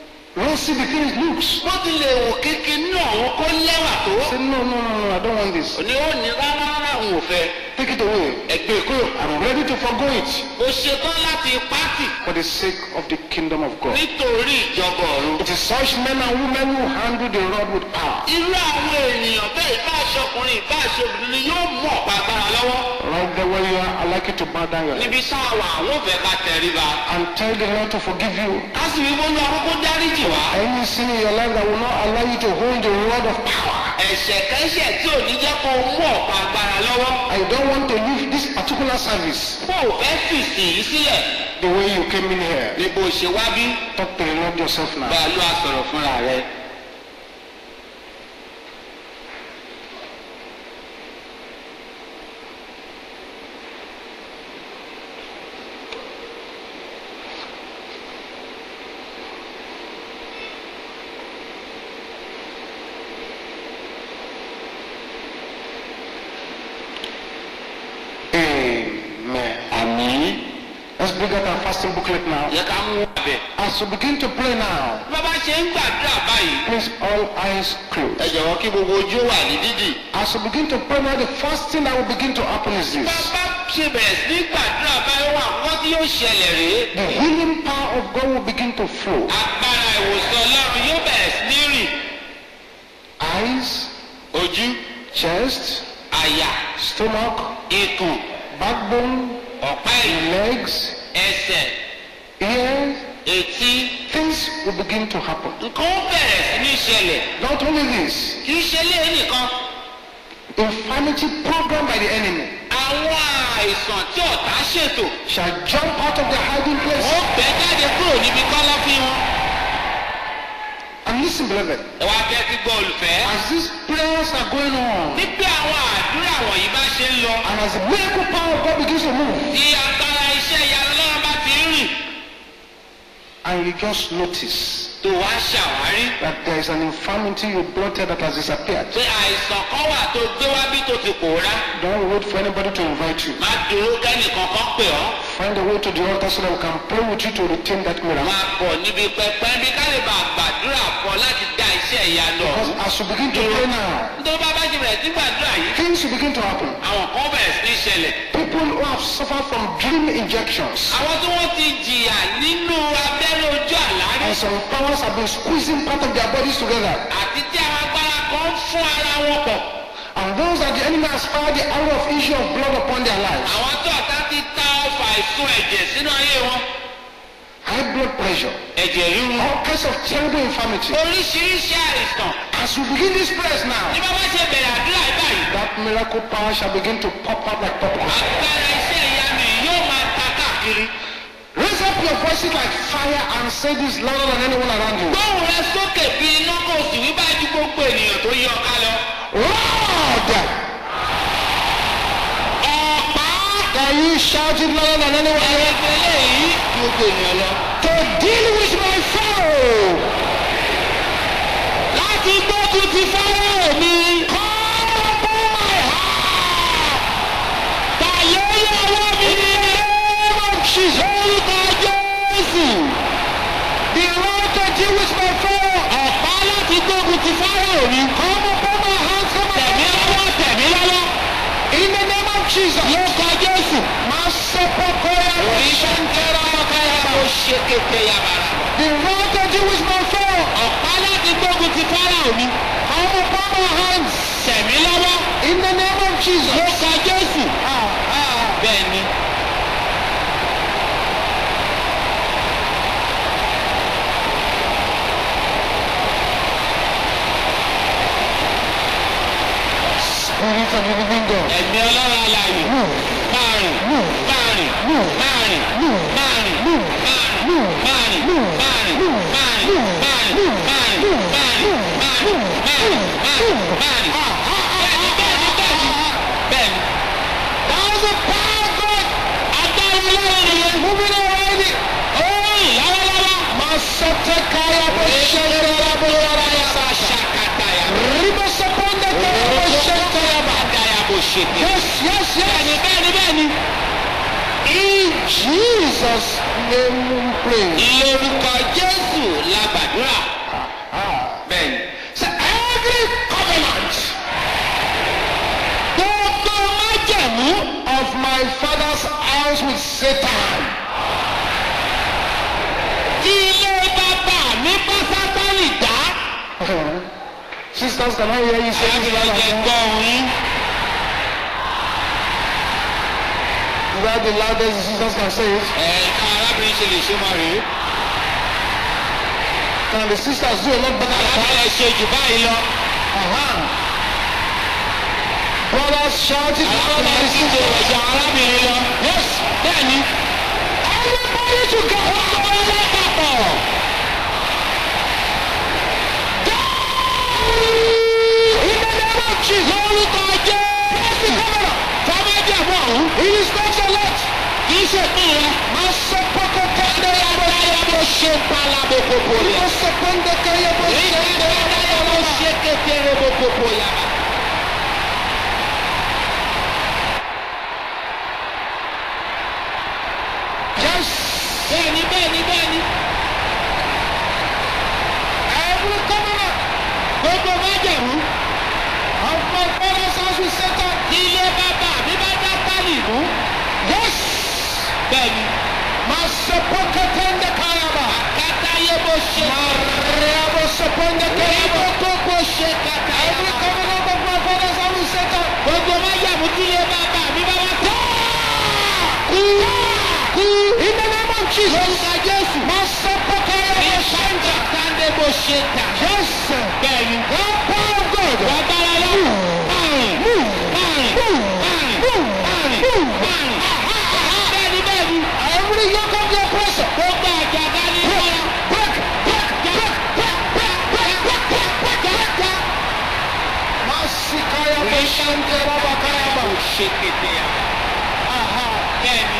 rosy the thing looks, bó tilẹ̀ wù kíkí ní ọ̀hún kó lẹ́wà tó. say no, no, no, no, I don't want this. òní ó ní rárá rárá òun ò fẹ́. Take it away. ẹgbẹ́ kúrò. I'm ready to forgo it o ṣetán láti pátì for the sake of the kingdom of God. nítorí ìjọba ọ̀run. It is such men and women who handle the rod with power. irú àwọn ènìyàn bẹ́ẹ̀ ìbá aṣọkùnrin ìbá aṣobìnrin ni yóò mú ọ̀pá agbára lọ́wọ́. Right there where you are, I'd like you to bow down your head níbi sáwà àwọn òfẹ́ ká tẹríba. and tell the Lord to forgive you ká sì wí fún ọkọ̀ dáríjì wá. any sin in your life that will not allow you to hold the rod of power. ẹ̀ṣẹ̀ kẹ́ṣẹ̀ tí ò ní jẹ́ kó o mú ọ̀pá agbára lọ́wọ́. I don't want to leave this particular service bó o fẹ́ fìsì yìí sílẹ̀ the way you came in here. ni bó ṣe wá bí. Talk to the Lord yourself now. bá a lọ àsọ̀rọ̀ fúnra rẹ̀. Amen. àmì Let's bring out our fasting booklet now. yẹ ká mú bẹ̀. As we begin to pray now, bàbá ṣe ń gbàdúrà báyìí. please all eyes ẹ closed. jọ̀wọ́ kí gbogbo ojú wà ní dídì. As we begin to pray now, the first thing that will begin to happen is this. bàbá ṣe bẹ̀rẹ̀ sí ní gbàdúrà báyìí wà wọ́n tí yóò ṣẹlẹ̀ rèé. The healing power of God will begin to flow. agbára ìwòsàn ọlọ́run yóò bẹ̀rẹ̀ sí ní rìn. Eyes, ojú chest, àyà stomach, ikùn backbone, ọ̀pá ẹ̀yìn legs, ẹsẹ̀ ears, etí things will begin to happen. nǹkan ó bẹ̀rẹ̀ sí ní ṣẹlẹ̀. Not only this, kì í ṣe lé nìkan. infirmity programmed by the enemy àwọn àìsàn tí ọ̀tá ṣètò shall jump out of their hiding place. wọ́n bẹ́ jáde kúrò níbi kọ́lọ́fín wọn. And listen, beloved, ẹ wá fẹ́ kí gbọ́ olùfẹ́. as these prayers are going on, nígbà àwọn àdúrà wọ̀nyí bá ṣe ń lọ. and as the miracle power of God begins to move, tí agbára iṣẹ́ ìyanu náà bá ti ń rìn. and you just notice tó wá ṣàwárí that there is an infirmity you blotted that has disappeared. pé àìsàn kan wà tó gbé wá bí tó ti pòórá. Don't wait for anybody to invite you. má dúró kẹ́nìkan kan pè ọ́. Find a way to the altar so that we can pray with you to retain that miracle. máa bọ̀ níbi pẹpẹ bí ká lè bá gbàdúrà fún ọ láti dá iṣẹ́ ìyanu Because ọ̀hún. as you begin to pray now, tó bá bá ti bẹ̀rẹ̀ sí gbàdúrà yìí. things will begin to happen. àwọn kan bẹ̀rẹ̀ sí ní ṣẹlẹ̀. People who have suffered from dream injections àwọn tí wọ́n ti jìyà nínú abẹ́rẹ́ ojú àlárí and some powers have been squeezing part of their bodies together. àti tí àwọn agbára kan ń fún ara wọn pọ̀. And those that the enemy has fired the arrow of issue of blood upon their lives. àwọn tó ọ̀tá ti ta ọfà ìsun ẹ̀jẹ̀ sínú ayé wọn. High blood pressure, ẹ̀jẹ̀ ríru. all kinds of terrible infirmity. oríṣiríṣi àìsàn. As we begin this prayers ní now, bá bá ṣe bẹ̀rẹ̀ àdúrà yìí báyìí. that miracle power shall begin to pop out like popcorn. agbára iṣẹ́ ìyanu yìí yóò máa ta káàkiri. Raise up your voices like fire and say this louder than anyone around you. gbóhùn rẹ sókè bí iná kò sì wí báyìí ju gbogbo ènìyàn tó yọ ká lọ. Lord! ọ̀pá Can you shout it louder than anyone else? ẹgbẹ́ eléyìí ju gbogbo ènìyàn lọ. To deal with my foe! láti gbógun ti fọ́lọ́ mi. Call upon my heart! tàyé yọwọ́ mi ní name of Jesus! orúkọ jésù. The Lord to deal with my foe! ọ̀pá láti gbógun ti fọ́lọ́ mi. Come upon my hands, come tẹ̀mí upon lọ́wọ́ tẹ̀mí lọ́wọ́. In the name of Jesus! lórúkọ jésù. Masepokoya ìṣẹ́ntẹ́rọ ọkọ̀yà ó ṣe kété yabara. The Lord to deal with my foe! ọ̀pá láti gbógun ti fọ́lọ́ mi. Come upon my hands! tẹ̀mí lọ́wọ́. In the name of Jesus! lórúkọ jésù. Ah, ah. bẹ́ẹ̀ ni. Spirit of the living God. ẹ̀mí ọlọ́run alààyè. máa rìn máa rìn máa rìn máa rìn máa rìn máa rìn máa rìn máa rìn máa rìn máa rìn máa rìn máa rìn máa rìn máa rìn. bẹ́ẹ̀ni bẹ́ẹ̀ni bẹ́ẹ̀ni bẹ́ẹ̀ni. That was the power of God agbára ọlọ́run nìyẹn. moving already. ó rìn lọ́wọ́lọ́wọ́. Masetekaya Boshenkaya Boyaraya. ṣàkàtàyà. Ribosapondekaya Boshenkaya Ba. àdáyà bò ṣètè. Yes, yes, bẹ́ẹ̀ni yes. bẹ́ẹ̀ni bẹ́ẹ̀ni. In Jesus' name we pray. lórúkọ jésù la gbàdúrà. bẹ́ẹ̀ni. So every covenant gbogbo májẹ̀mú of my father's house with Satan tí ilé bàbá mi bá sátánì dá. Sisters, can I hear you say this Láti loud jẹ and gbọ́ òun. Is that the loudest the sisters can say it? Ẹ̀ka arábìnrin ṣe lè ṣe máa rèé. Can the sisters do a lot better than that? Arábìnrin ṣe jù báyìí lọ. Uh-huh. Brothers, shout it louder than the Arábìnrin ṣe jù sisters. ọ̀jà arábìnrin lọ. Yes. Bẹ́ẹ̀ni. Everybody together. Ọlọ́wọ́ papọ̀. In the name of Jesus. Lórúkọ jẹ́. Every covenant. Fọ́mẹ́jẹ̀mú ọ̀hún. It is not your lot. Kì í ṣe pín rẹ. Masopoko kandaya Adáyà bó ṣe palabo kòkò rẹ̀. Masoponde kaya Ìgbà adáyà bó ṣe kékeré bó kòkò yàrá. Yes. Bẹ́ẹ̀ni bẹ́ẹ̀ni bẹ́ẹ̀ni. bó ṣe. Mariabo Sepongete. Ìbò tó bó ṣe kàkà. Every covenant of my fathers I will set up. Gbogbo májàmú tí ilé bàbá mi bá wá tọ́. Kú. Kú. In the name of Jesus. Lórúkọ Jésù. Masapakaya Ní Boshanta. sáńtà sáńdé bó ṣe tà. Yes, sir. Bẹ́ẹ̀ni. The power of God. Wọ́n bára lọ. Márùn. Move. Márùn. Move. Márùn. Move. Márùn. Move. Márùn. Bẹ́ẹ̀ni bẹ́ẹ̀ni. Every yoke of the oppressor. Gbogbo àjàgá ní ìfọ̀rọ̀. Break. Break. Break. Break. Break. Break. Break. Break. Break. Break. Masikaya Boshanta Rabakaya Kò Ba. ṣe kété ya. Aha. Bẹ́ẹ̀ni.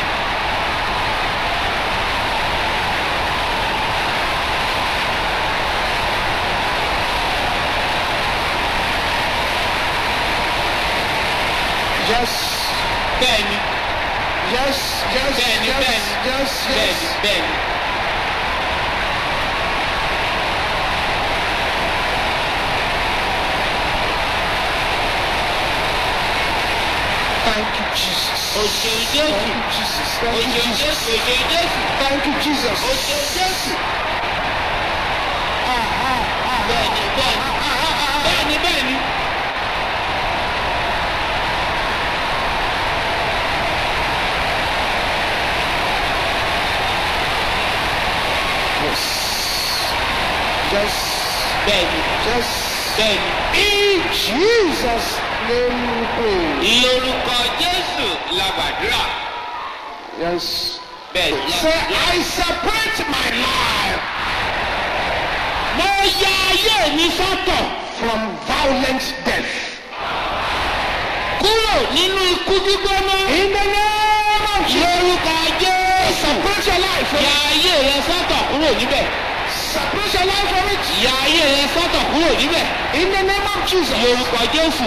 Yes. Bẹ́ẹ̀ni. Yes. Yes. Bẹ́ẹ̀ni, Yes. bẹ́ẹ̀ni. Yes. Yes. Bẹ́ẹ̀ni. Bẹ́ẹ̀ni. Thank you, Jesus. Òṣèlú Thank Jésù. you, Jesus. Thank you, Òṣèlú Jesus. Jésù. Òṣèlú Jésù. Thank you, Jesus. Òṣèlú Jésù. Ah, ah, ah. Bẹ́ẹ̀ni. Bẹ́ẹ̀ni. Bẹ́ẹ̀ni. Bẹ́ẹ̀ni. Yes. Yes. Bẹ́ẹ̀ni. Yes. Bẹ́ẹ̀ni. In Jesus' name we pray. Lórúkọ Jésù la gbàdúrà. Yes. Bẹ́ẹ̀ni. Say, I separate my life Mo ya ayé mi sọ́tọ̀ from violent death. kúrò nínú ikú gbígbóná. In the name of Jesus. Lórúkọ Jésù. Separate your life from Ya ayé rẹ sọ́tọ̀ kúrò níbẹ̀. Separate your life from it. Ya ayé rẹ sọ́tọ̀ kúrò níbẹ̀. In the name of Jesus. Lórúkọ Jésù.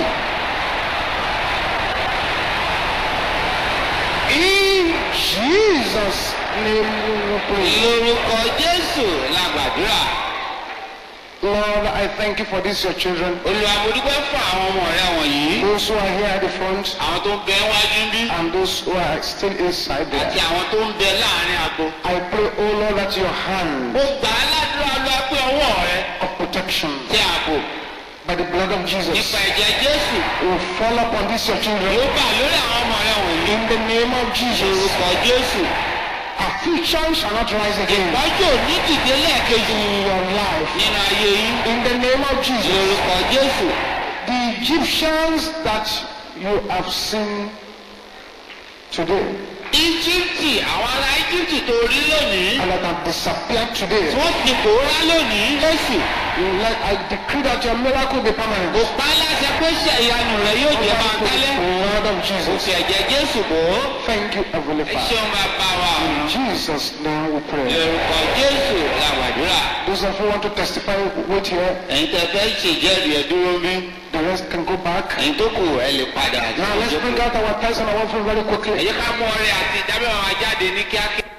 In Jesus' name we pray. Lórúkọ Jésù la gbàdúrà. Lord, I thank you for this, your children. Olúwa mo dúpẹ́ fún àwọn ọmọ rẹ wọ̀nyí. Those who are here at the front Àwọn tó ń bẹ wájú ń bí. and those who are still inside Àti there. àwọn tó ń bẹ láàrin àgbo. I pray, oh Lord, that your hand Mo gbà á ládùúrà lọ pé ọwọ́ rẹ of protection tẹ ààbò by the blood of Jesus nípa ẹ̀jẹ̀ Jésù. will fall upon these, your children. Yóò bà lórí àwọn ọmọ rẹ wọ̀nyí. In the name of Jesus, Lórúkọ Jésù. affliction shall not rise again Ìpọ́njò ní dìde lẹ́ẹ̀kejì in your life. nínú ayé yín. In the name of Jesus, Lórúkọ Jésù. the Egyptians that you have seen today Íjíbítì àwọn ará Íjíbítì tó rí lónìí. and that have disappeared today, Wọ́n ti pòórá lónìí. Jésù. you let, I decree that your miracle be permanent. Kò pa á láṣẹ pé ṣe ìyanu rẹ̀ yóò jẹ́ máa tẹ́lẹ̀. Lord of Kò Jesus, fi ẹ̀jẹ̀ Jésù bò ó. thank you, Heavenly Ẹ Father. ṣeun máa bá wa In ọ̀nà. Jesus' name we pray. Lórúkọ Jésù la gbàdúrà. Those of you who want to testify, wait here. Ẹ̀yin tẹ́ fẹ́ ṣèjẹ́rìí ẹ̀ dúró bí. The rest can go back. Ẹ̀yin tó kù ẹ lè padà. Now let's bring out our tithes and our offering very quickly. Ẹ jẹ́ ká mú ọrẹ àti ìdábẹ́ wọn jáde ní kíákíá.